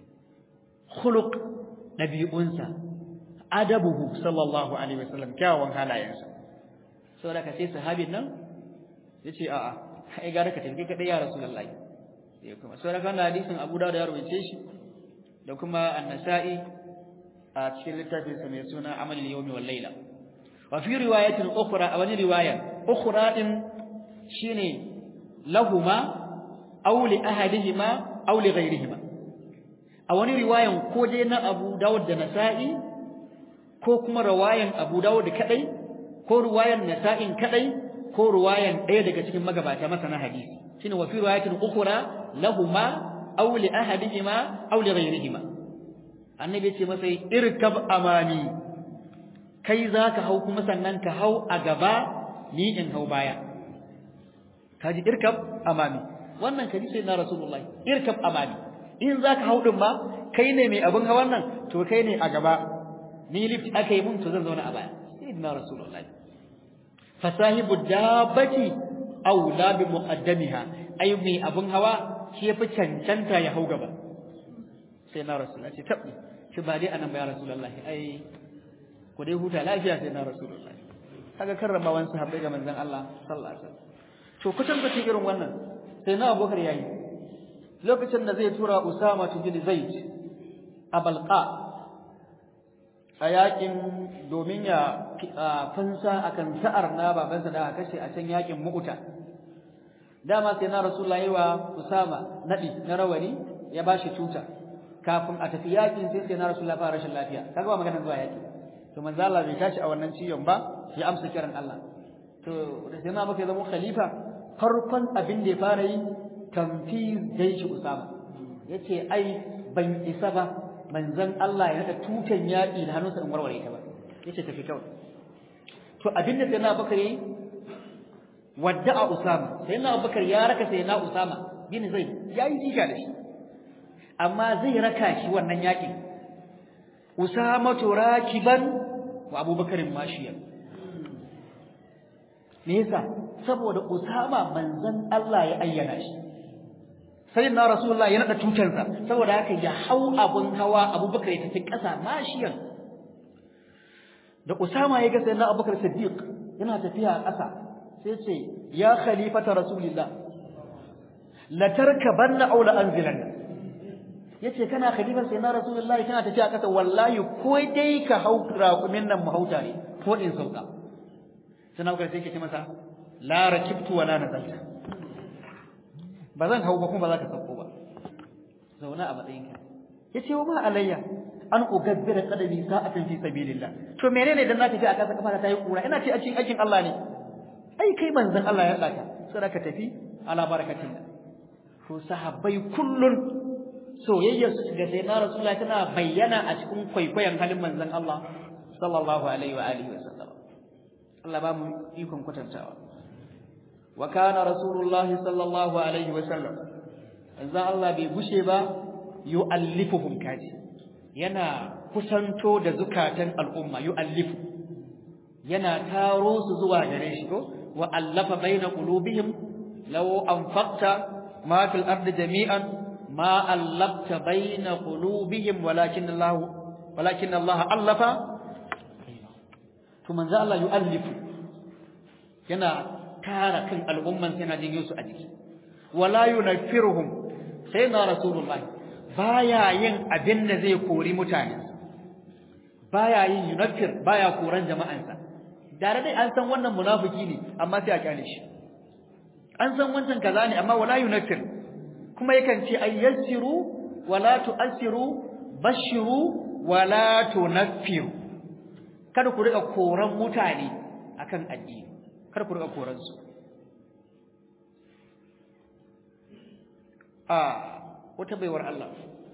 khuluq ɗabi'unsa adabuhu sallallahu alaihi wasallam kyawawan halayensa saboda ka sai sahabin nan yace a'a ai gara ka tafi kadai ya rasulullahi sai kuma saboda kana hadisin Abu Dawud ya rawaye shi da kuma An-Nasa'i a cikin littafin sa mai suna Amalul Yawmi wal Layla wa fi riwayatin ukhra a wani riwaya ukhra din shine lahuma aw li ahadihima aw li ghayrihima a wani riwayan ko dai na Abu Dawud da Nasa'i ko kuma riwayan Abu Dawud kadai ko riwayan Nasa'in kadai ko riwayan ɗaya daga cikin magabata masana hadisi shine wa fi riwayatin ukhra lahuma aw li ahadihima aw li ghayrihima annabi ce masa irkab amani kai zaka hau kuma sannan ka hau a gaba ni in hau baya kaji irkab amami wannan kaji sai na rasulullahi irkab amami in zaka hau din ma kai ne mai abin hawan nan to kai ne a gaba ni lift aka yi mun to zan zauna a baya sayyidina rasulullahi fasahibu dabbati aula bi muqaddamiha ay mai abin hawa shi yafi cancanta ya hau gaba sai na rasulullahi ce tabbi shi ba dai anan ba ya rasulullahi ai ku dai huta lafiya sai na rasulullahi kaga karramawan sahabbai ga manzon Allah sallallahu alaihi wasallam to kusan kucin irin wannan sai na Abubakar yayi lokacin da zai tura Usama bin Zaid a Balqa a yakin domin ya fansa akan sa'ar na babansa da aka kashe a can yakin Mu'ta dama sai na Rasulullahi wa Usama nadi na rawani ya bashi tuta kafin a tafi yakin sai sai na Rasulullahi fara rashin lafiya kaga ba maganar zuwa yaki to manzo Allah bai tashi a wannan ciyon ba ya amsa kiran Allah to da sai na maka zama khalifa farkon abin da ya fara yi tamfiz jaishi usama yace ai ban isa ba manzon Allah ya nada tutan yaƙi da hannunsa in warware ta ba yace tafi kawai to abin da sai na bakar yi wadda'a usama sai na bakar ya raka sai na usama bin zai yayi jika da shi amma zai raka shi wannan yaƙin usama to rakiban wa abubakar mashiyan me yasa saboda usama manzon Allah ya ayyana shi sai na rasulullahi ya nada tutarsa saboda haka ya hau abun hawa abubakar ya tafi ƙasa mashiyan da usama ya ga sayyidina abubakar siddiq yana tafiya a ƙasa sai ce ya khalifata rasulillah la tarkabanna aw la anzilanna yace kana khalifar sayyidina rasulullahi kana tafiya a ƙasa wallahi ko dai ka hau raƙumin nan mu hauta ne ko in sauka sai na sai ke ce masa la rakibtu wa la nazalta ba zan hau ba kuma ba za ka sauko ba zauna a matsayinka yace wa ma alayya an ugabbira qadami sa'atan fi sabilillah to menene dan na tafi a kasa kafa ta yi kura ina ce a cikin aikin Allah ne ai kai manzon Allah ya daka sai ka tafi ala barakatin to sahabbai kullun soyayyar su ga sai na rasulullahi tana bayyana a cikin kwaikwayon halin manzon Allah sallallahu alaihi wa alihi wasallam Allah ba mu ikon kwatantawa wa kana rasulullahi sallallahu alaihi wasallam manzon Allah bai gushe ba yu'allifuhum kaji yana kusanto da zukatan al'umma yu'allifu yana taro su zuwa gare shi ko wa allafa baina qulubihim law anfaqta ma fil ardi jami'an ma allafta baina qulubihim walakin Allah walakin Allah allafa to manzo Allah yu'allifu yana tara kan al'umman sai na jin su a jiki wala yunaffiruhum sai na rasulullahi baya yin abin da zai kori mutane baya yin yunaffir baya koran jama'ansa dare dai an san wannan munafiki ne amma sai a kyale shi an san wancan kaza ne amma wala yunaffir kuma yakan ce ay yassiru wala tu'assiru bashiru wala tunaffiru kada ku riga koran mutane akan addini kada ku riga koran su a wata baiwar Allah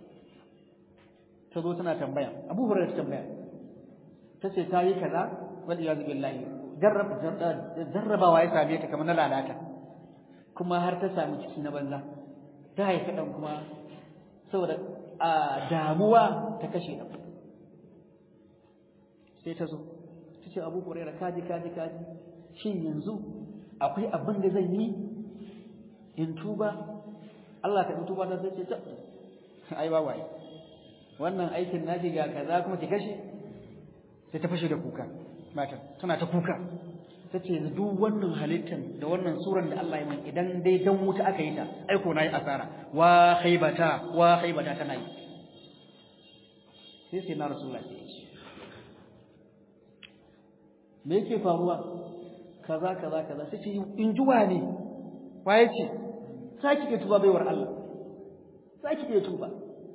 ta zo tana tambaya Abu Hurairah ta tambaya ta ce ta yi kaza wal iyaz billahi jarrabawa ya same ta kamar na lalata kuma har ta samu ciki na banza ta haifi dan kuma saboda a damuwa ta kashe dan sai ta zo ta ce Abu Hurairah kaji kaji kaji shin yanzu akwai abin da zan yi in tuba Allah ka tuba ta sai ce ta ai ba wai wannan aikin naji ga kaza kuma ki kashe sai ta fashe da kuka matan tana ta kuka tace duk wannan halittar da wannan suran da Allah ya min idan dai dan wuta aka yi ta ai ko nayi asara wa khaybata wa khaybata tana yi sai sai na rasulullahi sai ya ce me yake faruwa kaza kaza kaza sai ce in juwa ne waye ce saki ke tuba baiwar Allah saki ke tuba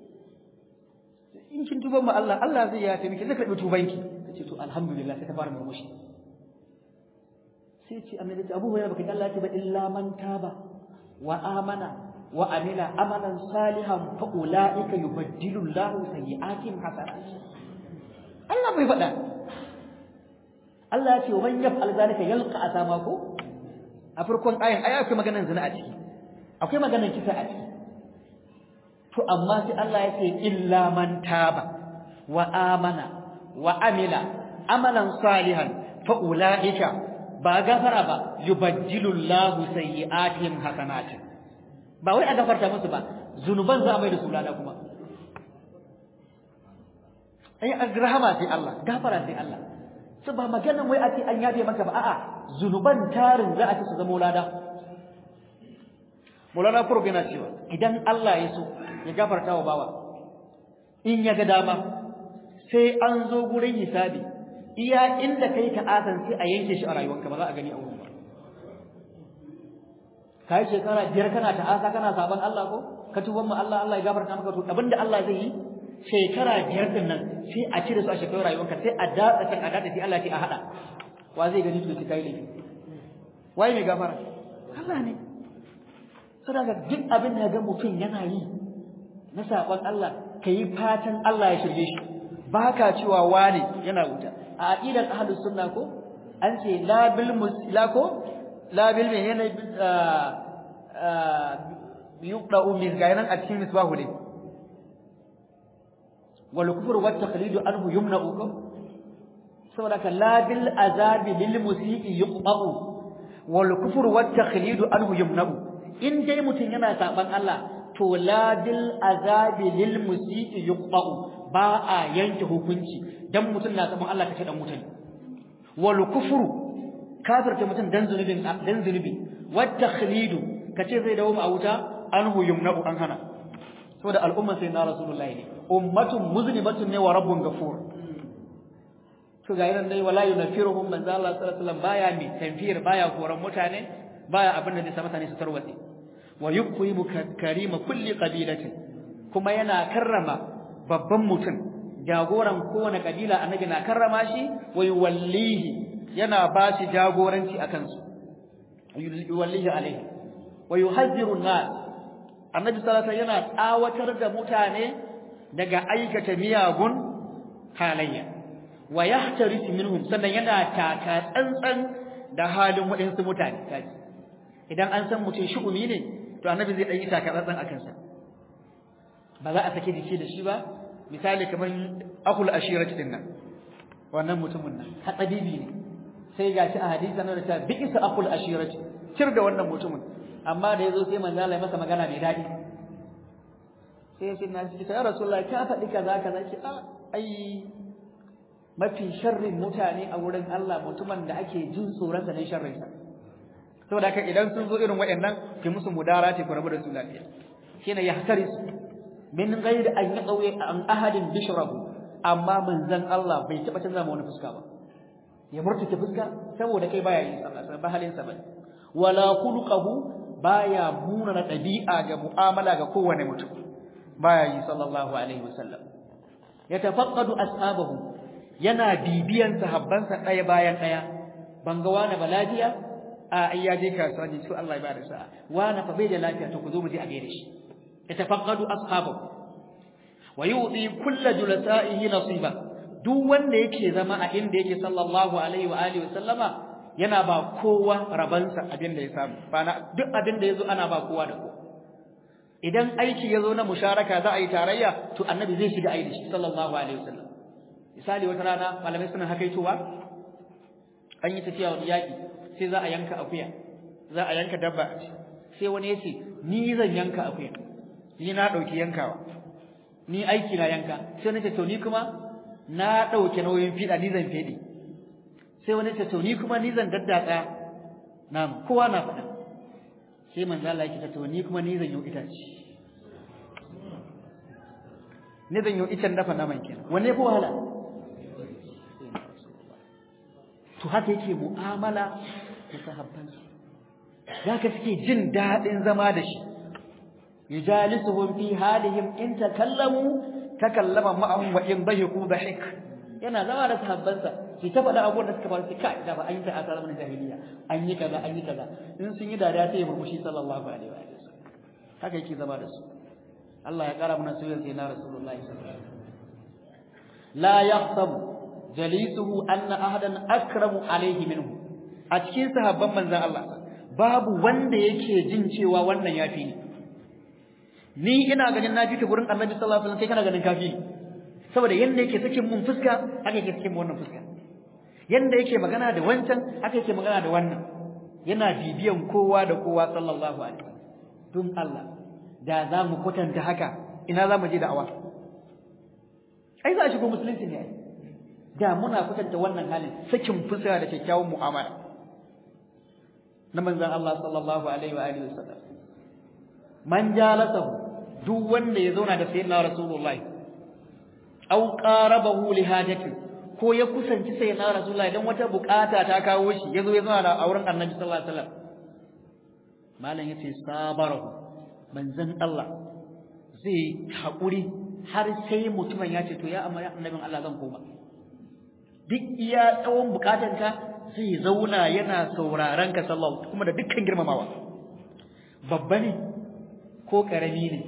in kin tuba ma Allah Allah zai yafe miki zai karbi tubanki tace to alhamdulillah sai ta fara murmushi sai ce annabi ce Abu Hurairah baka Allah ya ce ba illa man taba wa amana wa amila amalan salihan fa ulaika yubaddilu Allahu sayyi'atihim hasanat Allah bai faɗa Allah ya ce wa man yaf'al zalika yalqa asama ko a farkon ayin ai akwai maganar zina a ciki akwai maganar kisa a ciki to amma sai Allah ya ce illa man taba wa amana wa amila amalan salihan fa ulaika ba gafara ba yubajjilu Allahu sayyi'atihim hasanatin ba wai a gafarta musu ba zunuban za a mai da su lada kuma ai agrahama sai Allah gafara sai Allah su ba maganan wai a ce an yabe maka ba a'a zunuban tarin za a ci su zama lada Maulana Kurb yana cewa idan Allah ya so ya gafarta wa bawa in ya ga dama sai an zo gurin hisabi iya inda kai ka asan sai a yanke shi a rayuwarka ba za a gani a wurin ba kai shekara biyar kana ta asa kana saban Allah ko ka tuban mu Allah Allah ya gafarta maka to abinda Allah zai yi shekara biyar din nan sai a cire su a shekarar rayuwarka sai a datsa kan a datsa sai Allah ya a hada wa zai gani to kai laifi wai mai gafara Allah ne saboda duk abin da ga mutum yana yi na saƙon Allah ka yi fatan Allah ya shirye shi ba ka cewa wane yana wuta a aqidar ahlus sunna ko an ce la bil musla ko la bil me yana yuqda'u min gainan a cikin misbahu ne wal kufr wa taqlidu anhu yumna'u ko saboda ka la bil azabi lil musii yuqda'u wal kufr wa taqlidu anhu yumna'u in dai mutun yana saban Allah to la bil azabi lil musii yuqda'u ba a yanke hukunci dan mutun na saban Allah kace dan mutane wal kufru kafirta mutun dan zunubin dan zunubi wat takhlidu kace zai dawo a wuta anhu yumna'u an hana saboda al'umma sai na rasulullahi ne ummatun muzlimatun ne wa rabbun ghafur to ga irin dai wala yunafiruhum manzo Allah sallallahu alaihi wasallam baya mi tanfir baya koran mutane baya abin da zai sa mutane su tarwatse wa yukrimu karima kulli qabilatin kuma yana karrama babban mutum jagoran kowane kabila annabi na karrama shi wa yuwallihi yana ba shi jagoranci akan su yuwallihi alaihi wa yuhazziru an-nas annabi sallallahu alaihi yana tsawatar da mutane daga aikata miyagun halayya wa yahtaris minhum sannan yana taka tsantsan da halin waɗansu mutane kaji idan an san mutum shugumi ne to annabi zai ɗan yi taka tsantsan a kansa ba za a sake jiki da shi ba misali kamar akul ashirati din nan wannan mutumin nan hatsabibi ne sai gashi a hadisi na da ta bi'isa akul ashirati cir da wannan mutumin amma da yazo sai manzo Allah ya masa magana mai dadi sai sai na ce ya rasulullahi ka faɗi kaza kaza ce a ai mafi sharrin mutane a wurin Allah mutumin da ake jin tsoron sa ne sharrin sa saboda haka idan sun zo irin waɗannan ki musu mudarati ku rabu da su lafiya shine yahtaris min ghairi an yaqawi an ahadin bishrahu amma manzon Allah bai taba canza ma wani fuska ba ya murtuke fuska saboda kai baya yi sallah ba halin sa bane wala khuluquhu baya muna na dabi'a ga mu'amala ga kowane mutum baya yi sallallahu alaihi wasallam yatafaqqadu ashabahu yana bibiyan sahabbansa ɗaya bayan ɗaya ban ga wani ba lafiya a ai ya je kasuwa ne to Allah ya bada sa'a wani fa bai da lafiya to ku zo mu je a gaire shi yatafaqqadu ashabahu wa yu'ti kullu julasa'ihi nasiba duk wanda yake zama a inda yake sallallahu alaihi wa alihi wasallama yana ba kowa rabansa abin da ya samu bana duk abin da yazo ana ba kowa da kowa idan aiki yazo na musharaka za a yi tarayya to annabi zai shiga aiki shi sallallahu alaihi wasallam misali wata rana malamai suna hakaitowa an yi tafiya wani yaki sai za a yanka akuya za a yanka dabba sai wani ya ce ni zan yanka akuya ni na dauki yankawa ni aiki na yanka sai wani ce to ni kuma na dauke nauyin fida ni zan fede sai wani ce to ni kuma ni zan daddatsa nam kowa na faɗa sai manzo Allah yake to ni kuma ni zan yi itace ni zan yi icen dafa naman kenan wanne fa wahala to haka yake mu'amala da sahabbansa zaka suke jin dadin zama da shi yujalisuhum fi halihim in takallamu takallama ma'ahum wa in dahiku dahik yana zama da sahabbansa shi ta faɗa abubuwan da suka faru sai kai da ba an yi ta a zamanin jahiliya an yi kaza an yi kaza in sun yi dariya sai ya murmushi sallallahu alaihi wa sallam haka yake zama da su Allah ya kara mana soyayya sai na rasulullahi sallallahu alaihi wasallam la yahsabu jalisuhu anna ahadan akramu alaihi minhu a cikin sahabban manzon Allah babu wanda yake jin cewa wannan yafi ni ni ina ganin na fita gurin Annabi sallallahu alaihi wasallam kai kana ganin kafi saboda yanda yake sakin mun fuska haka yake sakin wannan fuska yanda yake magana da wancan haka yake magana da wannan yana bibiyan kowa da kowa sallallahu alaihi wasallam don Allah da za mu kwatanta haka ina za mu je da'awa ai za a shigo musulunci ne ai da muna kwatanta wannan halin sakin fuska da kyakkyawan mu'amala na manzon Allah sallallahu alaihi wa alihi wasallam man jalasahu duk wanda ya zauna da sayyidina rasulullahi aw qarabahu li hajati ko ya kusanci sayyidina rasulullahi dan wata bukata ta kawo shi yazo ya zauna da auren annabi sallallahu alaihi wasallam malam yace sabarahu manzon Allah zai haƙuri har sai mutumin ya ce to ya amma annabin Allah zan koma duk iya tsawon bukatanka zai zauna yana sauraron ka sallallahu kuma da dukkan girmamawa babba ne ko karami ne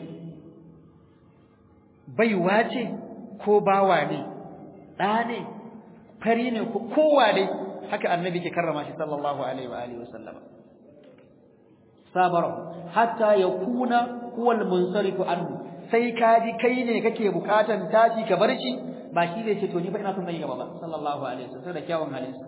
baiwa ce ko bawa ne ɗa ne fari ne ko kowa ne haka annabi ke karrama shi sallallahu alaihi wa alihi wasallama sabara hatta yakuna huwa al-munsarifu anhu sai kaji kai ne kake bukatan tashi ka bar shi ba shi zai ce to ni fa ina son zai gaba ba sallallahu alaihi wasallam da kyawun halinsa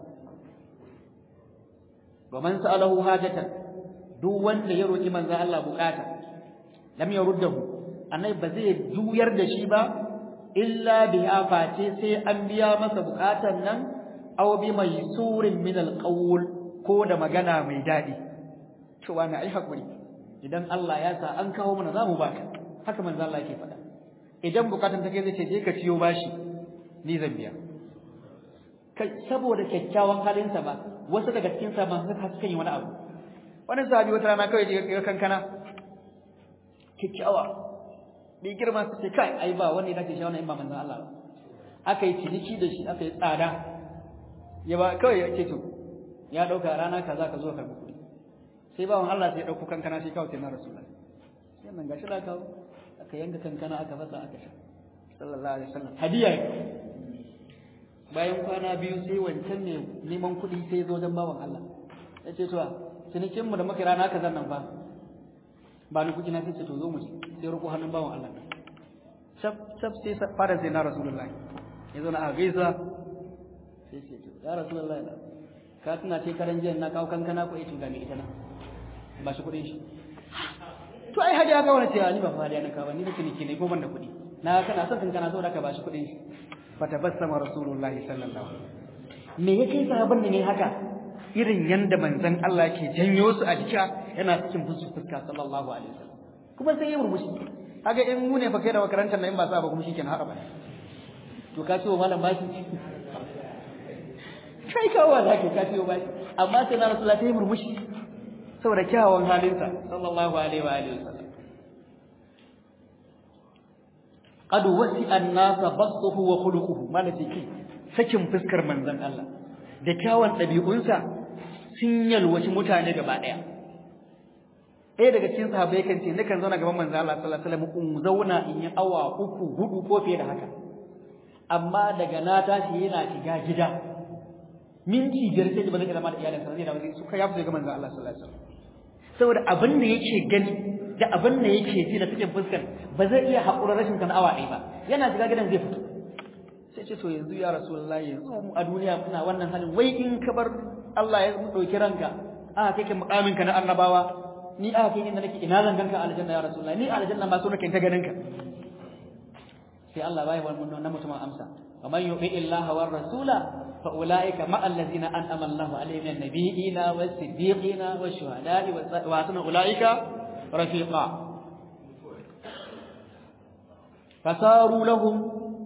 wa man sa'alahu hajatan duk wanda ya roki manzo Allah bukata lam yaruddahu annabi ba zai juyar da shi ba illa bi afati sai an biya masa bukatan nan aw bi surin min alqawl ko da magana mai dadi to wani ai hakuri idan Allah ya sa an kawo mana zamu baka haka manzo Allah yake faɗa idan bukatan take zai ce je ka ciyo bashi ni zan biya kai saboda kyakkyawan halinsa ba wasu daga cikin sa ma suka suka yi wani abu wani sahabi wata rana kawai je kankana kyakkyawa bi girma su ce kai ai ba wanda yake shi wannan in ba manzon Allah ba aka yi ciniki da shi aka yi tsada ya ba kawai ya ce to ya dauka rana kaza ka zo ka karbi kuɗi sai bawan Allah sai ya dauko kankana sai kawai sai na rasulullahi sai nan gashi da kawo aka yanka kankana aka fasa aka sha sallallahu alaihi wasallam hadiya bayan kwana biyu sai wancan ne neman kuɗi sai zo don bawan Allah ya ce to cinikin mu da muka rana kaza nan ba ba ni kuɗi na sai ce to zo mu sai roƙo hannun bawan Allah shaf shaf sai fara sai na rasulullahi ya zo na a gaisa sai ce to ya rasulullahi ka tuna ce karan jiya na kawo kankana ko ita ga me ita na ba shi kuɗin shi to ai hadiya ka wani cewa ni ba fa hadiya na kawo ni da ciniki ne ko ban da kuɗi na kana son kankana saboda ka ba shi kuɗin shi fatabassama rasulullahi sallallahu alaihi me yake sahabban ne haka irin yanda manzon Allah ke janyo su a jika yana cikin fusu fuska sallallahu alaihi wasallam kuma sai ya murmushi kaga in mu ne fa kai da makarantar nan in ba sa ba kuma shikenan haka ba to ka ce wa malam bashi kai kawo da ke ka ce wa bashi amma sai na rasulullahi sai ya murmushi saboda kyawawan halinsa sallallahu alaihi wa alihi wasallam qad wasi'a an-nasa basṭuhu wa khuluquhu malaki ki sakin fuskar manzon Allah da kyawun dabi'unsa sun yalwaci mutane gaba daya ɗaya daga cikin sahabbai kan ce nakan zauna gaban manzon Allah sallallahu alaihi wasallam in zauna in yi awa uku hudu ko fiye da haka amma daga na tashi yana shiga gida minti biyar sai ba zai zama da iyalinsa zai dawo suka yafi ga manzon Allah sallallahu alaihi wasallam saboda abin da yake gani da abin da yake ji da cikin fuskar ba zai iya haƙura rashin kan awa ɗaya ba yana shiga gidan zai fito sai ce to yanzu ya rasulullahi yanzu mu a duniya muna wannan halin wai in ka bar Allah ya ɗauki ranka aka kai ka muƙamin ka na annabawa ni aka kai inda nake ina zan ganka aljanna ya rasulullahi ni aljanna ma so nake ta ganin ka sai Allah bai wannan na mutumin amsa wa man yu'i illaha war rasula fa ulaika ma allazina an'ama Allahu alaihim min nabiyina was siddiqina was shuhada'i wa hasuna ulaika رفيقا فصاروا لهم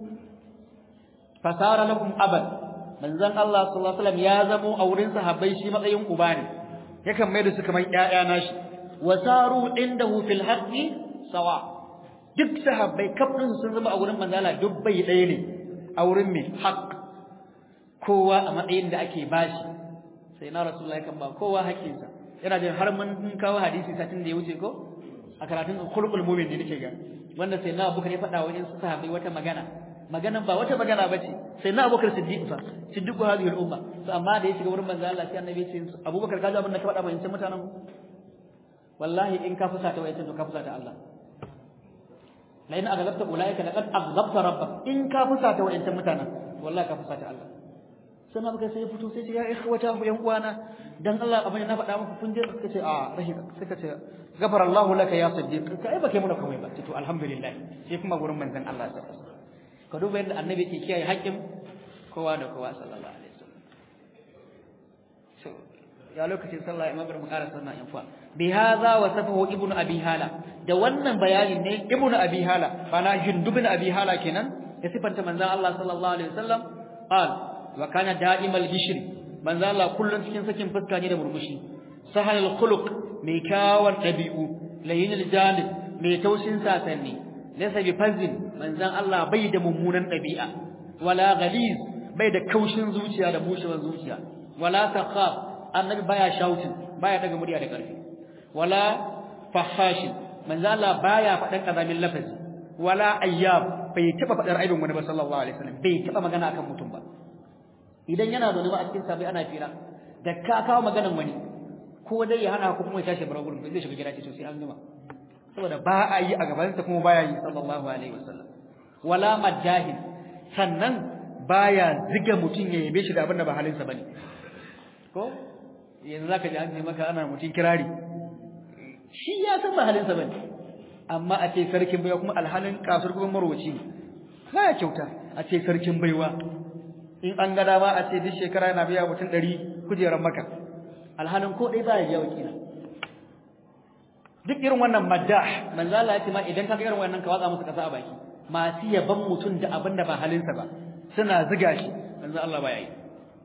فصار لهم أبد manzon Allah sallallahu alaihi wasallam ya zamo a wurin sahabbai shi matsayin uba ne yakan mai da su kamar ƴaƴa nashi wasaru indahu fil haqqi sawa duk sahabbai kafin sun zama a wurin manzon Allah duk bai ɗaya ne a wurin mai haqq kowa a matsayin da ake bashi sai na rasulullahi kan ba kowa haƙƙinsa yana da har mun kawo hadisi satin da ya wuce ko a karatun khulqul mu'min ne nake ga wanda sai na Abubakar ya faɗa wajen sahabbai wata magana maganan ba wata magana bace sai na Abubakar Siddiq fa Siddiqu hadhihi al-umma to amma da ya shiga wurin manzo Allah sai annabi ya ce Abubakar ka ji abin da ka faɗa mai sai mutanen wallahi in ka fusa ta wayace to ka fusa ta Allah la in aghlabta ulaika laqad aghlabta rabbak in ka fusa ta wayace mutanen wallahi ka fusa ta Allah sai na baka sai ya fito sai ce ya ikhwata ku yan uwana dan Allah abin na faɗa muku kun je suka ce a rahi suka ce gafara Allahu laka ya siddiq ka ai baka muna komai ba to alhamdulillah sai kuma gurin manzon Allah sallallahu alaihi wasallam ka duba yadda annabi ke kiyaye haƙƙin kowa da kowa sallallahu alaihi wasallam so ya lokacin sallah imam bar mu ƙara sannan in fa bi hadha wasafahu ibnu abi hala da wannan bayanin ne ibnu abi hala bana jundubin abi hala kenan ya sifanta manzon Allah sallallahu alaihi wasallam qal wa kana da'imal bishri manzo Allah kullun cikin sakin fuska ne da murmushi sahal khuluq mai kyawan dabi'u layinul jalib mai taushin sasanni laysa bi fazin manzon Allah bai da mummunan dabi'a wala ghaliz bai da kaushin zuciya da bushewar zuciya wala sakhab annabi baya shouting baya daga murya da karfi wala fahashin manzo Allah baya faɗan kazamin lafazi wala ayyab bai taba faɗar aibin wani ba sallallahu alaihi wasallam bai taba magana akan mutum ba idan yana zaune ba a cikin sabai ana fira da ka kawo maganan wani ko dai ya hana ku kuma ya tashi bar gurin zai shiga gida ce to sai an gama saboda ba a yi a gaban sa kuma baya yi sallallahu alaihi wasallam wala majahil sannan baya ziga mutum ya yabe shi da abin da ba halinsa bane ko yanzu zaka ji an ce maka ana mutum kirari shi ya san ba halinsa bane amma a ce sarkin baiwa kuma alhalin kasar kuma marwaci ne baya kyauta a ce sarkin baiwa in an ga dama a ce duk shekara yana biya mutum ɗari kujerar maka alhalin ko ɗaya baya biya wakila duk irin wannan maddah manzo Allah ya ce ma idan ka ga irin wannan ka watsa musu kasa a baki masu yaban mutum da abin da ba halinsa ba suna ziga shi manzo Allah baya yi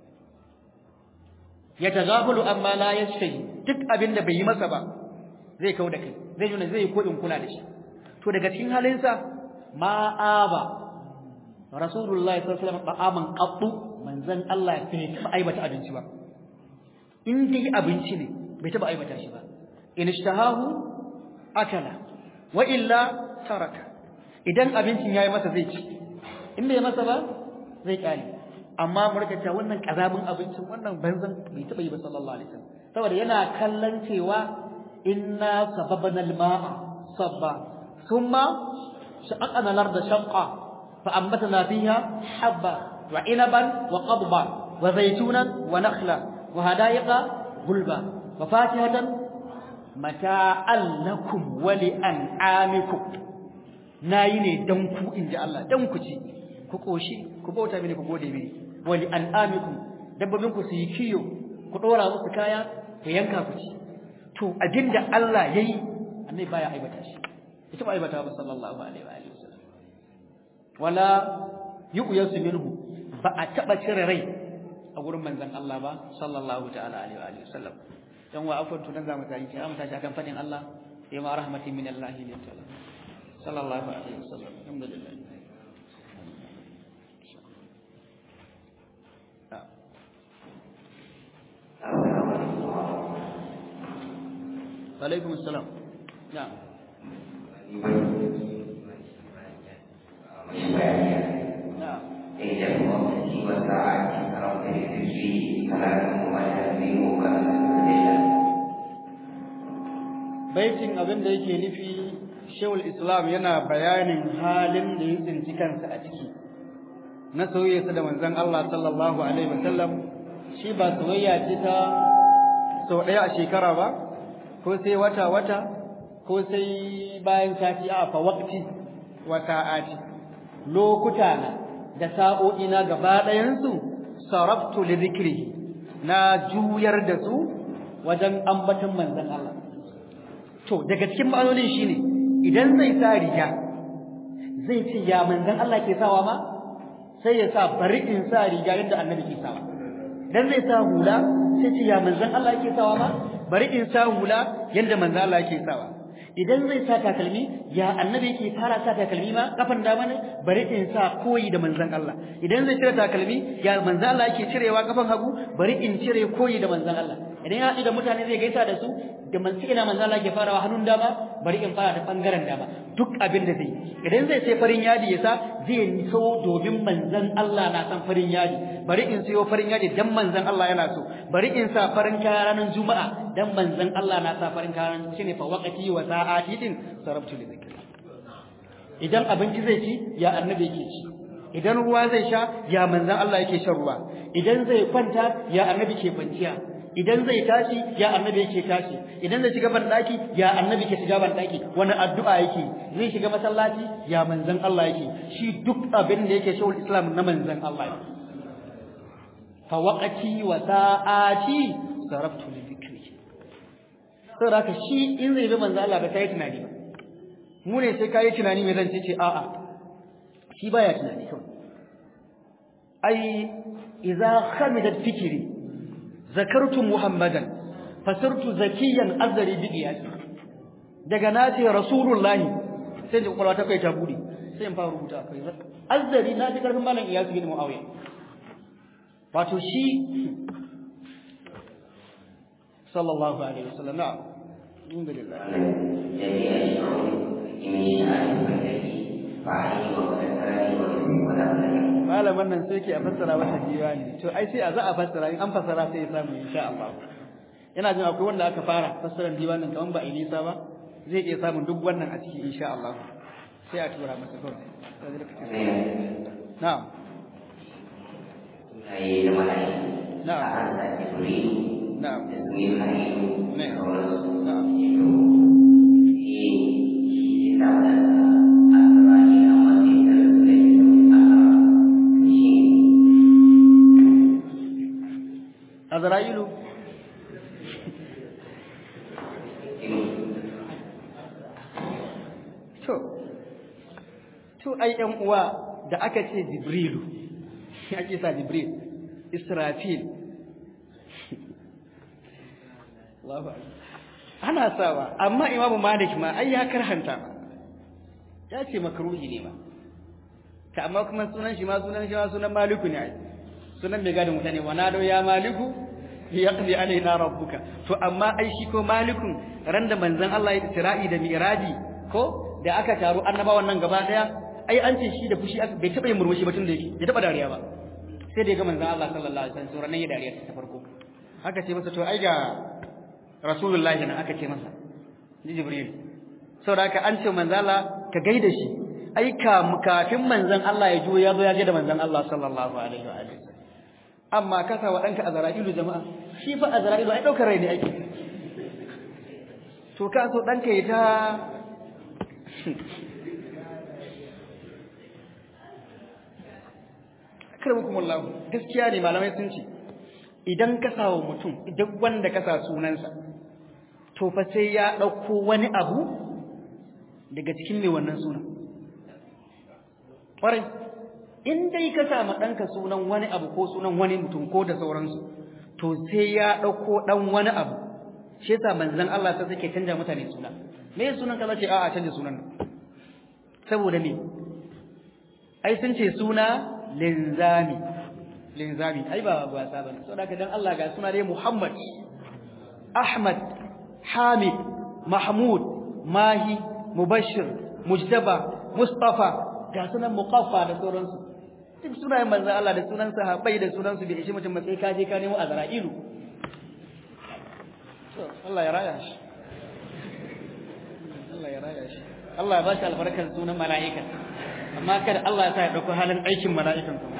ya tagafulu amma la yashfi duk abin da bai yi masa ba zai kau da kai zai nuna zai ko in kula da shi to daga cikin halinsa ma aba rasulullahi sallallahu alaihi wasallam ba'aman qattu manzon Allah bai taba aibata abinci ba in dai abinci ne bai taba aibata shi ba in ishtahahu akala wa illa taraka idan abincin yayi masa zai ci in bai masa ba zai kare amma mu rika cewa wannan kazabin abincin wannan banzan bai taba yi ba sallallahu alaihi wasallam saboda yana kallon cewa inna sababana al-ma'a sabba thumma shaqaqna al-ardha shaqqa fa anbatna fiha habba wa inaban wa qadba wa zaytunan wa nakhla wa hada'iqa gulba wa fakihatan mata'an lakum wa li an'amikum nayi ne dan ku inji Allah dan ku ci ku koshi ku bauta mini ku gode mini wa li an'amikum dabbobin ku su yi kiyo ku dora musu kaya ku yanka ku ci to abinda Allah yayi annabi baya aibata shi ita ba aibata ba sallallahu alaihi wa alihi wasallam wala yu'yasu minhu ba a taba cire rai a gurin manzon Allah ba sallallahu ta'ala alaihi wa alihi wasallam dan wa afwan tunan zamu tayi sai mu tashi akan fadin Allah sai ma rahmatin min Allah ne ta'ala sallallahu alaihi wasallam alhamdulillah alaikum assalam na'am baitin abin da yake nufi shewul islam yana bayanin halin da ya tsinci kansa a ciki na soyayyarsa da manzon Allah sallallahu alaihi wasallam shi ba soyayya ce ta sau ɗaya a shekara ba ko sai wata wata ko sai bayan sati a fa waqti wa sa'ati lokuta na da sa'o'i na gaba ɗayan su saraftu li dhikri na juyar da su wajen ambaton manzon Allah to daga cikin ma'anonin shine idan zai sa riga zai ce ya manzon Allah ke sawa ma sai ya sa bari in sa riga yadda annabi ke sawa idan zai sa hula sai ce ya manzon Allah ke sawa ma bari in sa hula yadda manzon Allah ke sawa idan zai sa takalmi ya annabi yake fara sa takalmi ma kafan dama ne bari in sa koyi da manzon Allah idan zai cire takalmi ya manzon Allah yake cirewa kafan hagu bari in cire koyi da manzon Allah idan ya haɗu da mutane zai gaisa da su da man ina manzon Allah ke farawa hannun dama bari in fara da bangaren dama duk abin da zai idan zai sai farin yadi ya sa zai so domin manzon Allah na san farin yadi bari in sayo farin yadi dan manzon Allah yana so bari in sa farin kaya ranar juma'a dan manzon Allah na sa farin kaya shine fa waqati wa sa'ati din sarabtu li zikri idan abinci zai ci ya annabi yake ci idan ruwa zai sha ya manzon Allah yake shan ruwa idan zai kwanta ya annabi ke kwanciya idan zai tashi ya annabi yake tashi idan zai shiga ban daki ya annabi ke shiga ban daki wani addu'a yake zai shiga masallaci ya manzon Allah yake shi duk abin da yake shawul islam na manzon Allah ne fa waqati wa sa'ati saraftu li dhikri saboda haka shi in zai bi manzon Allah ba sai tunani ba mu ne sai kai tunani me zan ce ce a'a shi baya tunani kawai ai idza khamidat fikri zakartu muhammadan fasirtu zakiyan azari bi qiyasi daga nace rasulullahi sai da kwalwa ta kai ta bude sai in fara rubuta kai azari na ji karfin malam iyasi bin muawiya wato shi sallallahu alaihi wasallam na'am alhamdulillah جميع الشعوب من شأن التي فعليه وكسره ولم malaman nan sai ke a fassara masa diwani to ai sai a za a fassara in an fassara sai ya samu insha Allah yana jin akwai wanda aka fara fassarar diwanin kaman ba a yi nisa ba zai iya samun duk wannan a ciki insha Allah sai a tura masa kawai na'am sunaye da malayi Na'am. a hanta jibril na'am da sunan halilu da Na'am. sauransu na'am to shi shi ta wadanda asirani a matsayin da su da ke shi azra'ilu to to ai ɗan uwa da aka ce jibrilu ake sa jibril israfil Allahu akbar ana sawa amma imamu malik ma ai ya karhanta ma ya ce makruhi ne ma ta amma kuma sunan shi ma sunan shi ma sunan maliku ne ai sunan mai gadin mutane wa nado ya maliku yaqdi alaina rabbuka to amma ai shi ko malikun ran da manzon Allah ya isra'i da mi'raji ko da aka taru annabawan nan gaba daya ai an ce shi da fushi aka bai taba yin murmushi ba tun da yake bai taba dariya ba sai da ya ga manzon Allah sallallahu alaihi wasallam ranan ya dariya ta farko haka ce masa to ai ga rasulullahi nan aka ce masa ni jibril saboda haka an ce manzon Allah ka gaida shi ai kafin manzon Allah ya juyo ya zo ya ga da manzon Allah sallallahu alaihi wa alihi amma kasa wa danka azra'ilu jama'a shi fa azra'ilu ai daukar rai ne ake to ka so danka ya ta akramakumullah gaskiya ne malamai sun ce idan ka sawo mutum duk wanda ka sa sunansa to fa sai ya dauko wani abu daga cikin mai wannan sunan ƙwarai in dai ka samu ɗanka sunan wani abu ko sunan wani mutum ko da sauransu to sai ya ɗauko ɗan wani abu shi yasa manzon Allah sai suke canja mutane suna me sunan ka zace a'a canja sunan saboda me ai sun ce suna linzami linzami ai ba wasa bane saboda ka dan Allah ga suna dai Muhammad Ahmad Hamid Mahmud Mahi Mubashir Mujtaba Mustafa ga sunan muqaffa da sauransu duk sunayen manzo Allah da sunan sahabbai da sunan su bai ishi mutum sai ka je ka nemo azra'ilu to Allah ya raya shi Allah ya raya shi Allah ya ba shi albarkar sunan mala'ika amma kada Allah ya sa ya dauko halin aikin mala'ikan kuma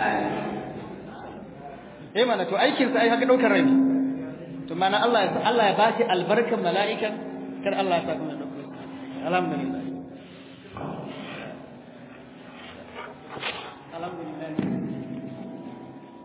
eh mana to aikin sa ai haka daukar rai to mana Allah ya Allah ya ba shi albarkar mala'ikan kar Allah ya sa kuma dauko alhamdulillah